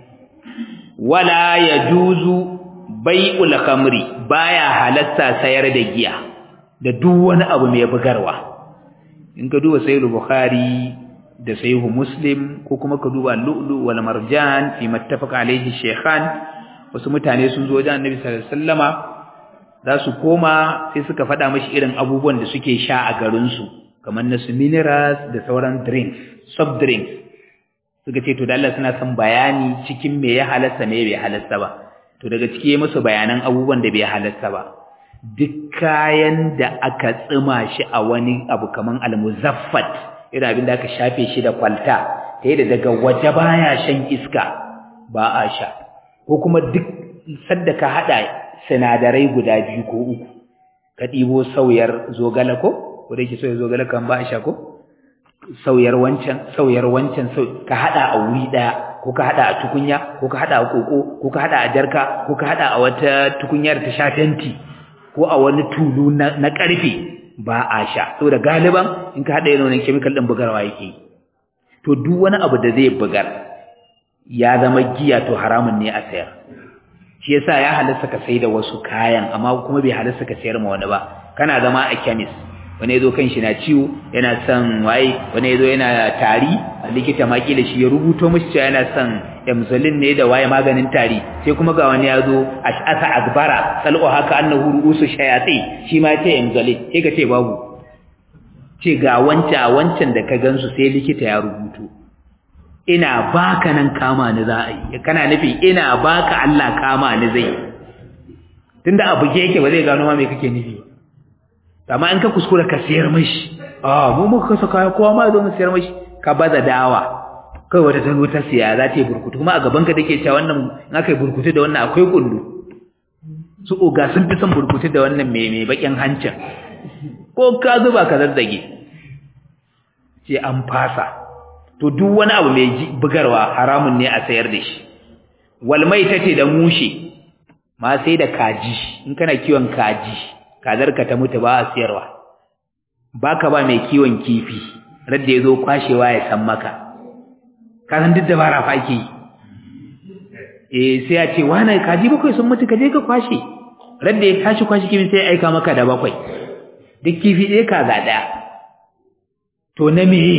wala yajuzu bai'ul khamri baya halatta sayar da giya da duk wani abu mai bugarwa in ka duba sahih bukhari da sahih muslim ko kuma ka duba lu'lu wal marjan fi mattafaqa alayhi shaykhan wasu mutane sun zo wajen annabi sallallahu alaihi wasallama za su koma sai suka faɗa mashi irin abubuwan da suke sha a garinsu kamar na su minerals da sauran drinks soft drinks suka ce to da Allah suna son bayani cikin me ya halasta me bai halasta ba to daga ciki ya musu bayanan abubuwan da bai halasta ba duk kayan da aka tsima shi a wani abu kamar almuzaffat irin abin da aka shafe shi da kwalta ta yadda daga waje baya shan iska ba a sha ko kuma duk sadda ka haɗa sinadarai guda biyu ko uku ka ɗibo sauyar zogala ko ko da yake sauyar zogala kan ba a sha ko sauyar wancan sauyar wancan ka haɗa a wuri ɗaya ko ka haɗa a tukunya ko ka haɗa a koko ko ka haɗa a jarka ko ka haɗa a wata tukunyar ta sha fenti ko a wani tulu na ƙarfe ba a sha saboda galiban in ka haɗa yanayin chemical ɗin bugarwa yake to duk wani abu da zai bugar ya zama giya to haramun ne a sayar shi yasa ya halasta ka sai da wasu kayan amma kuma bai halasta ka sayar ma wani ba kana zama a chemist wani yazo kan shi na ciwo yana son waye wani yazo yana tari a likita ma kila shi ya rubuto mishi cewa yana son emzolin ne da waye maganin tari sai kuma ga wani yazo ash'asa akbara salqu haka annahu ru'usu shayati shi ma ce emzolin sai ka ce babu ce ga wancan wancan da ka gansu sai likita ya rubuto ina baka nan kama ni za a yi kana nufi ina baka Allah kama ni zai tunda abu ke yake ba zai gano ma me kake nufi amma in ka kuskura ka siyar mashi ah mu muka kasa kaya kowa ma zo mu siyar mashi ka baza dawa kai wata ta ta siya za ta yi burkutu kuma a gaban ka take cewa wannan in aka yi burkutu da wannan akwai kullu su oga sun fi son burkutu da wannan mai mai bakin hancin ko ka zuba ka zazzage ce an fasa to duk wani abu mai bugarwa haramun ne a sayar da shi walmai tace da mushe ma sai da kaji in kana kiwon kaji kazarka ta mutu ba a siyarwa baka ba mai kiwon kifi radda yazo kwashewa ya san maka ka san duk dabara fa ake eh sai a ce wani kaji bakwai sun mutu ka je ka kwashe radda ya tashi kwashe kifi sai ya aika maka da bakwai duk kifi ɗaya kaza ɗaya to na meye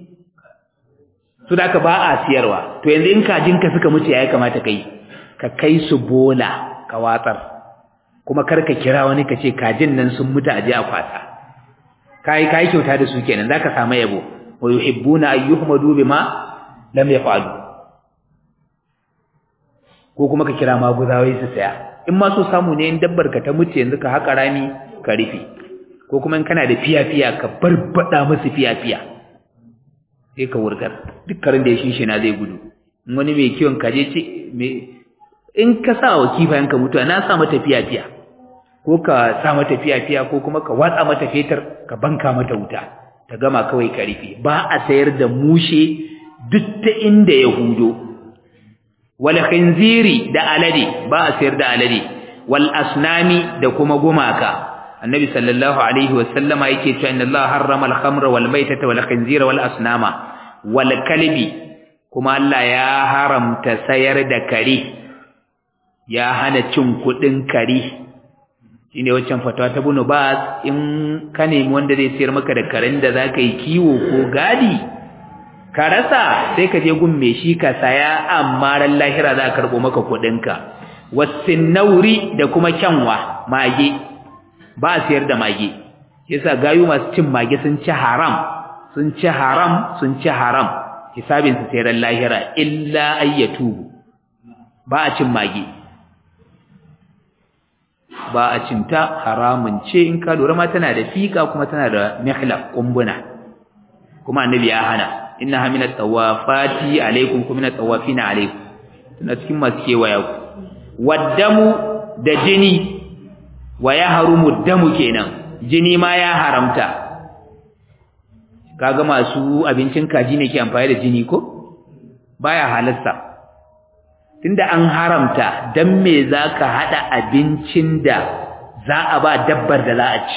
su da ba a siyarwa to yanzu in kajinka suka mutu ya kamata kai ka kai su bola ka watsar kuma kar ka kira wani ka ce kajin nan sun mutu a je a kwasa kai kai kyauta da su kenan zaka samu yabo wa yuhibbuna ayyuhmadu bima lam yafalu ko kuma ka kira maguzawai su saya in ma so samu ne in dabbar ka ta mutu yanzu ka haƙa rami ka rufe ko kuma in kana da fiya-fiya ka barbada musu fiya-fiya sai ka wurgar duk karin da ya shinshina zai gudu in wani mai kiwon kaje ce in ka sa wa kifayen ka mutuwa na sa mata fiya-fiya ko ka sa mata fiya-fiya ko kuma ka watsa mata fetur ka banka mata wuta ta gama kawai ka rufe ba a sayar da mushe duk ta inda ya hudo wal khinziri da alade ba a sayar da alade wal asnami da kuma gumaka annabi sallallahu alaihi wasallama yake cewa inna allaha harrama al khamra wal maitata wal khinzira wal asnama wal kalbi kuma Allah ya haramta sayar da kare ya hana cin kudin kare shine waccan fatawa ta bunu ba in ka nemi wanda zai sayar maka da karen da zaka yi kiwo ko gadi ka rasa sai ka je gun me shi ka saya amma ran lahira za ka karbo maka kudin ka wasinnauri da kuma kyanwa mage ba a sayar da mage yasa gayu masu cin mage sun ci haram sun ci haram sun ci haram hisabin su sayar lahira illa ayyatubu ba a cin mage ba a cinta haramun ce in ka lura ma tana da fika kuma tana da mihlaq kumbuna kuma annabi ya hana innaha min at-tawafati alaikum kuma min at-tawafina alaikum tana cikin masu kewaya ku waddamu da jini wa ya harumu damu kenan jini ma ya haramta kaga masu abincin kaji ne ke amfani da jini ko baya halarta tunda an haramta dan me zaka hada abincin da za a ba dabbar da za a ci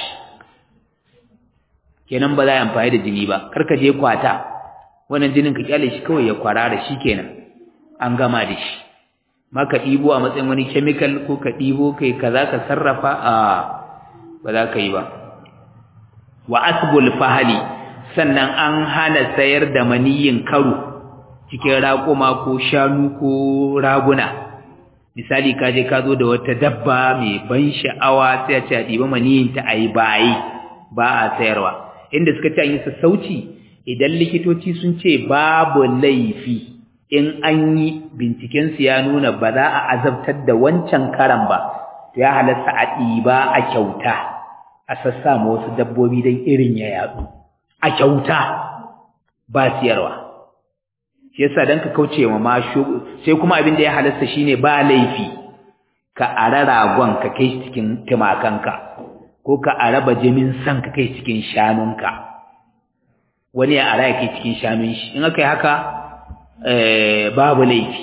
kenan ba za a amfani da jini ba karka je kwata wannan jinin ka kyale shi kawai ya kwarara shi kenan an gama da shi maka ɗibo a matsayin wani chemical ko ka ɗibo kai kaza ka sarrafa a ba za ka yi ba wa asbul fahali sannan an hana sayar da maniyin karo cikin raƙuma ko shanu ko raguna misali ka je ka zo da wata dabba mai ban sha'awa sai a ce a ɗiba maniyin ta a yi bayi ba a sayarwa inda suka ce an yi sassauci idan likitoci sun ce babu laifi in an yi bincikensu ya nuna ba za a azabtar da wancan karan ba to ya halatta a ɗiba a kyauta a sassa ma wasu dabbobi don irin ya yatsu a kyauta ba siyarwa shi yasa dan ka kauce wa ma sai kuma abin da ya halasta shine ba laifi ka ara ragon ka kai cikin tumakanka ko ka araba jimin san ka kai cikin shanunka wani ya ara ya kai cikin shanun shi in aka yi haka babu laifi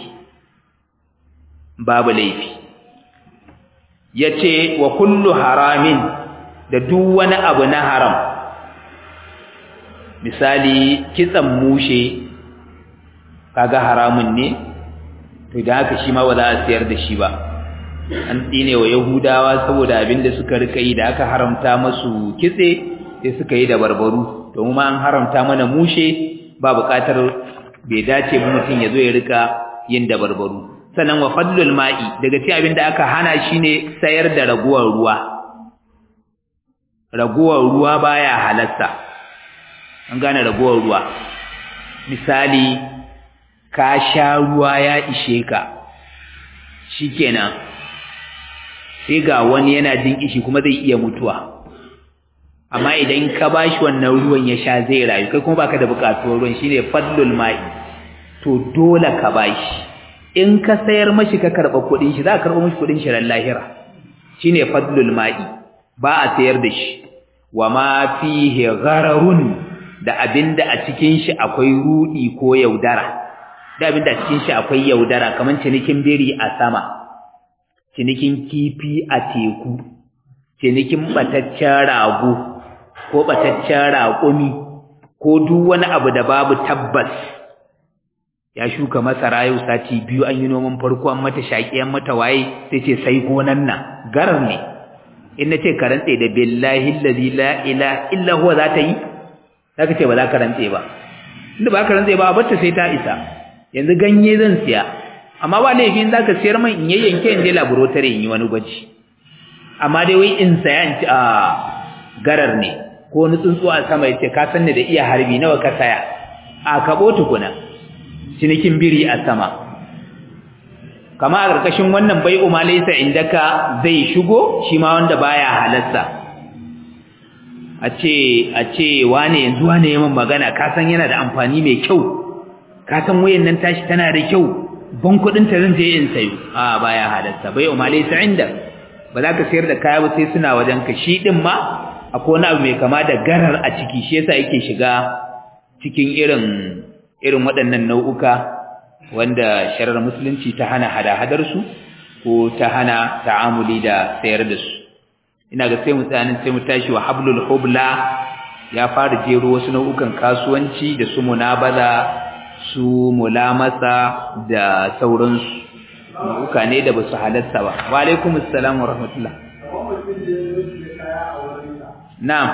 babu laifi yace wa kullu haramin da duk wani abu na haram misali kitsan mushe kaga haramun ne to da haka shi ma ba za a siyar da shi ba an tsine wa yahudawa saboda abin da suka rika yi da aka haramta masu kitse sai suka yi da barbaru to mu ma an haramta mana mushe ba buƙatar bai dace ba mutum ya zo ya rika yin da barbaru sannan wa fadlul ma'i daga cikin abin da aka hana shine sayar da raguwar ruwa raguwar ruwa baya halasta an gane raguwar ruwa misali ka sha ruwa ya ishe ka shikenan sai ga wani yana jin kishi kuma zai iya mutuwa amma idan ka bashi wannan ruwan ya sha zai rayu kai kuma baka da bukatuwar ruwan shine fadlul ma'i to dole ka bashi in ka sayar mashi ka karba kudin shi za ka karba mashi kudin shi ran lahira shine fadlul ma'i ba a sayar da shi wa ma fihi ghararun da abinda a cikin shi akwai rudi ko yaudara da abinda a cikin shi akwai yaudara kaman cinikin biri a sama cinikin kifi a teku cinikin bataccen rago ko bataccen raƙumi ko duk wani abu da babu tabbas ya shuka masara yau sati biyu an yi noman farko an mata shaƙi an mata waye sai ce sai gonan nan garar ne in na ce ka rantse da billahi allazi la ilaha illa huwa za ta yi zaka ce ba za ka rantse ba inda ba ka rantse ba a bata sai ta isa yanzu ganye zan siya amma ba laifin zaka siyar man in yayyanke in je laboratory in yi wani gwaji amma dai wai in saya in ci a garar ne ko wani tsuntsu a sama yace ka sanni da iya harbi nawa ka saya a kabo tukuna cinikin biri a sama kama a ƙarƙashin wannan bai umalaysa indaka zai shigo shi ma wanda baya halarsa a ce a ce wane yanzu wane yayin magana ka san yana da amfani mai kyau ka san wayan nan tashi tana da kyau ban kudin ta zan je in sayo a baya halarsa bai umalaysa inda ba za ka sayar da kaya ba sai suna wajen ka shi din ma akwai wani abu mai kama da garar a ciki shi yasa yake shiga cikin irin irin waɗannan nau'uka wanda sharar musulunci ta hana hada-hadar su ko ta hana ta'amuli da sayar da su ina ga sai mu tsayanin sai mu tashi wa hablul hubla ya fara jero wasu nau'ukan kasuwanci da su munabaza su mulamasa da sauransu nau'uka ne da basu halatta ba wa alaikum assalam wa rahmatullah na'am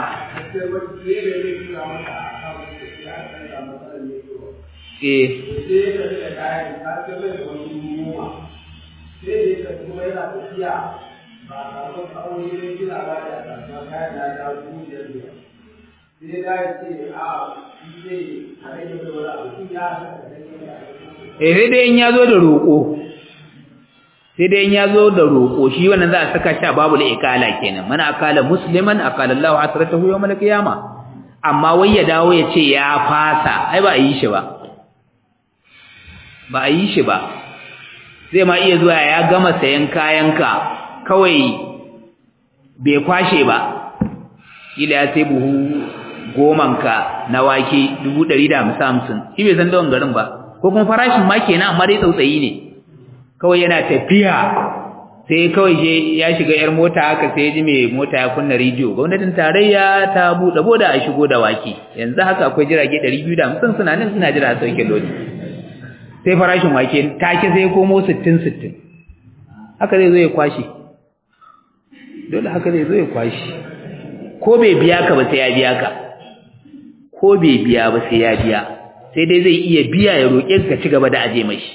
eh eh sai dai in ya zo da roƙo sai dai in ya zo da roƙo shi wannan za a saka shi a babu ikala kenan mana akala musliman akala Allahu hasratahu yawmal qiyamah amma wai ya dawo ya ce ya fasa ai ba a yi shi ba ba a yi shi ba zai ma iya zuwa ya gama sayan kayanka kawai bai kwashe ba kila ya sai buhu gomanka na wake dubu ɗari da hamsin hamsin shi bai san dawon garin ba ko kuma farashin ma kenan amma dai tsautsayi ne kawai yana tafiya sai kawai je ya shiga yar mota haka sai ya ji mai mota ya kunna rediyo gwamnatin tarayya ta buɗe boda a shigo da wake yanzu haka akwai jirage ɗari biyu da hamsin suna nan suna jira a sauke lodi sai farashin wake take sai komo sittin sittin haka zai zo ya kwashe dole haka zai zo ya kwashe ko bai biya ka ba sai ya biya ka ko bai biya ba sai ya biya sai dai zai iya biya ya roƙe ka ci gaba da aje mashi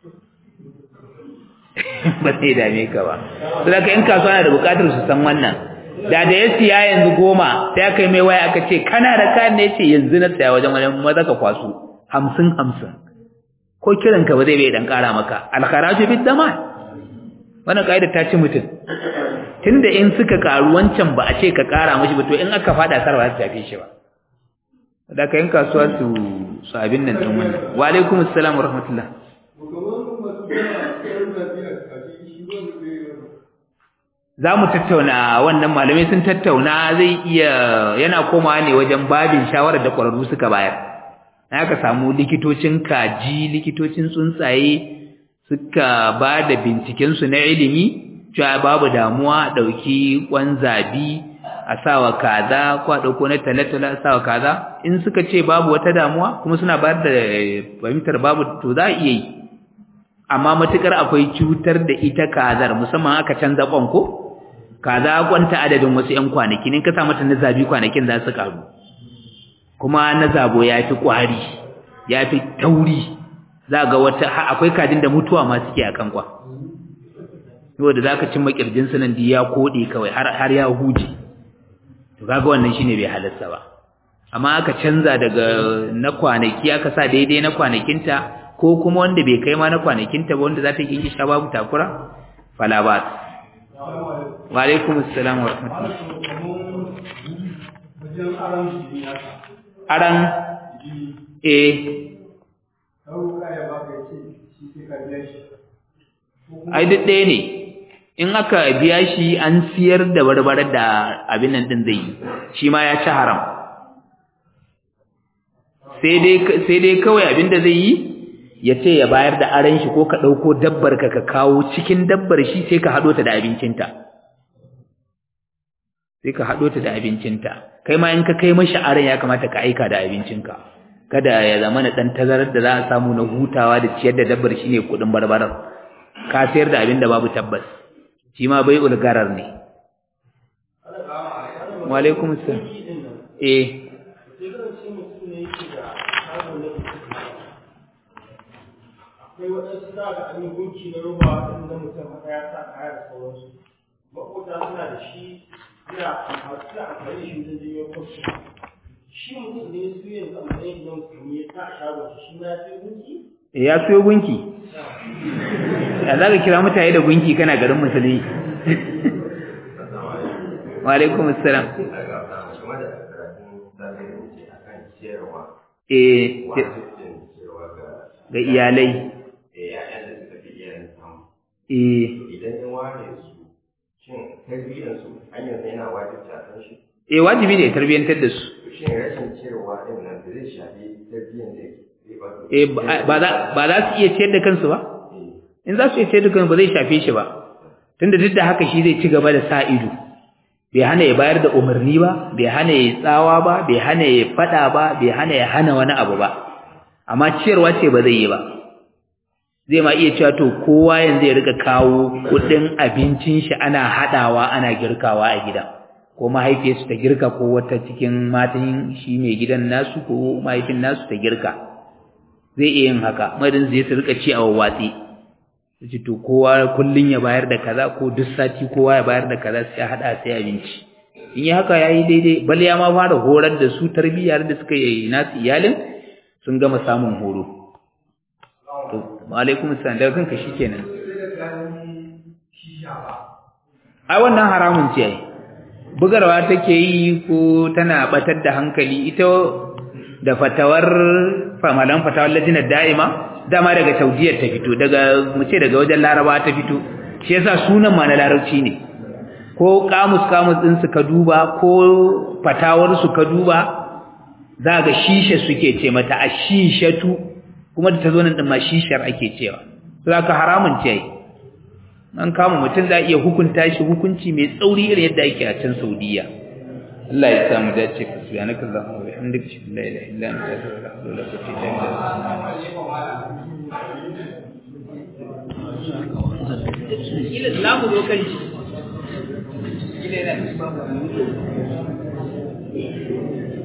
ba sai dame ka ba saboda in kasuwa na da bukatar su san wannan da da ya siya yanzu goma sai aka yi mai waya aka ce kana da kayan ne ce yanzu na saya wajen wani maza ka kwaso hamsin hamsin ko kiran ka ba zai bai dan kara maka alkharaju bid daman wannan kaida ta ci mutum tunda in suka karu wancan ba a ce ka kara mashi ba to in aka fada sarwa ta tafi shi ba da ka yin kasuwa su su abin nan din wannan wa alaikum assalam wa rahmatullah za mu tattauna wannan malamai sun tattauna zai iya yana komawa ne wajen babin shawarar da ƙwararru suka bayar na aka samu likitocin kaji likitocin tsuntsaye suka ba da bincikensu na ilimi cewa babu damuwa ɗauki ƙwan zabi a sawa kaza ko a ɗauko na talatala a sawa kaza in suka ce babu wata damuwa kuma suna bayar da fahimtar babu to za a iya yi amma matukar akwai cutar da ita kazar musamman aka canza ƙwan ko kaza kwanta adadin wasu ƴan kwanaki ne ka sa mata na zabi kwanakin za su karu kuma na zabo ya fi ƙwari ya fi tauri za ga wata akwai kajin da mutuwa ma suke akan kwa saboda za ka cimma ƙirjin su nan ya koɗe kawai har ya huje to kaga wannan shine bai halarta ba amma aka canza daga na kwanaki aka sa daidai na kwanakinta ko kuma wanda bai kai ma na kwanakinta ba wanda za ta yi sha babu takura fala ba wa alaikum assalam wa rahmatullah aran eh ai duk ɗaya ne in aka biya shi an siyar da barbarar da abin nan din zai yi shi ma ya ci haram sai dai kawai abin da zai yi ya ce ya bayar da aran shi ko ka ɗauko dabbar ka ka kawo cikin dabbar shi sai ka haɗo ta da abincinta sai ka haɗo ta da abincinta kai ma in ka kai mashi aran ya kamata ka aika da abincinka kada ya zama na ɗan tazarar da za a samu na hutawa da ciyar da dabbar shi ne kuɗin barbarar ka sayar da abin da babu tabbas shi ma bai ulgarar ne wa alaikum assalam eh akwai waɗansu za ga an yi gunki na roba waɗanda mutum haka ya sa kaya da sauransu maƙota suna da shi suna amfani da shi wajen janyo kwasu shi mutum ne su yanzu a matsayin na musulmi ya sa a shagon shi ma ya sai gunki ya siyo gunki ya za ka kira mutane da gunki kana garin musulmi wa alaikum assalam eh ga iyalai eh idan ya ware su shin tarbiyyar su hanyar yana wajibta kan shi eh wajibi ne tarbiyyantar da su shin rashin cewa din nan da zai shafi tarbiyyar da zai ba su eh ba za ba za su iya ciyar da kansu ba in za su iya ciyar da kansu ba zai shafe shi ba tunda duk da haka shi zai ci gaba da sa ido bai hana ya bayar da umarni ba bai hana ya tsawa ba bai hana ya fada ba bai hana ya hana wani abu ba amma ciyarwa ce ba zai yi ba zai ma iya cewa to kowa yanzu ya rika kawo kudin abincin shi ana hadawa ana girkawa a gidan ko mahaifiyarsu ta girka ko wata cikin matan shi mai gidan nasu ko mahaifin nasu ta girka zai iya yin haka madin zai su rika ci a wawwatsi ce to kowa kullun ya bayar da kaza ko duk sati kowa ya bayar da kaza sai hada sai abinci in yi haka yayi daidai bal ya ma fara horar da su tarbiyyar da suka yi nasu iyalin sun gama samun horo to alaikum assalam daga kanka shikenan ai wannan haramun ce ai bugarwa take yi ko tana batar da hankali ita da fatawar famalan fatawar lajinar da'ima dama daga saudiyar ta fito daga mu ce daga wajen laraba ta fito shi yasa sunan ma na larabci ne ko kamus kamus din su ka duba ko fatawar su ka duba za ga shisha suke ce mata ashishatu kuma da ta zo nan din ma shishar ake cewa za ka haramun ce an kama mutum za iya hukunta shi hukunci mai tsauri irin yadda ake a can saudiya Allah ya samu dace ka subhanaka allahumma wa bihamdika ashhadu an la ilaha illa anta astaghfiruka wa atubu ilaik ila zamu zo kan shi ila yana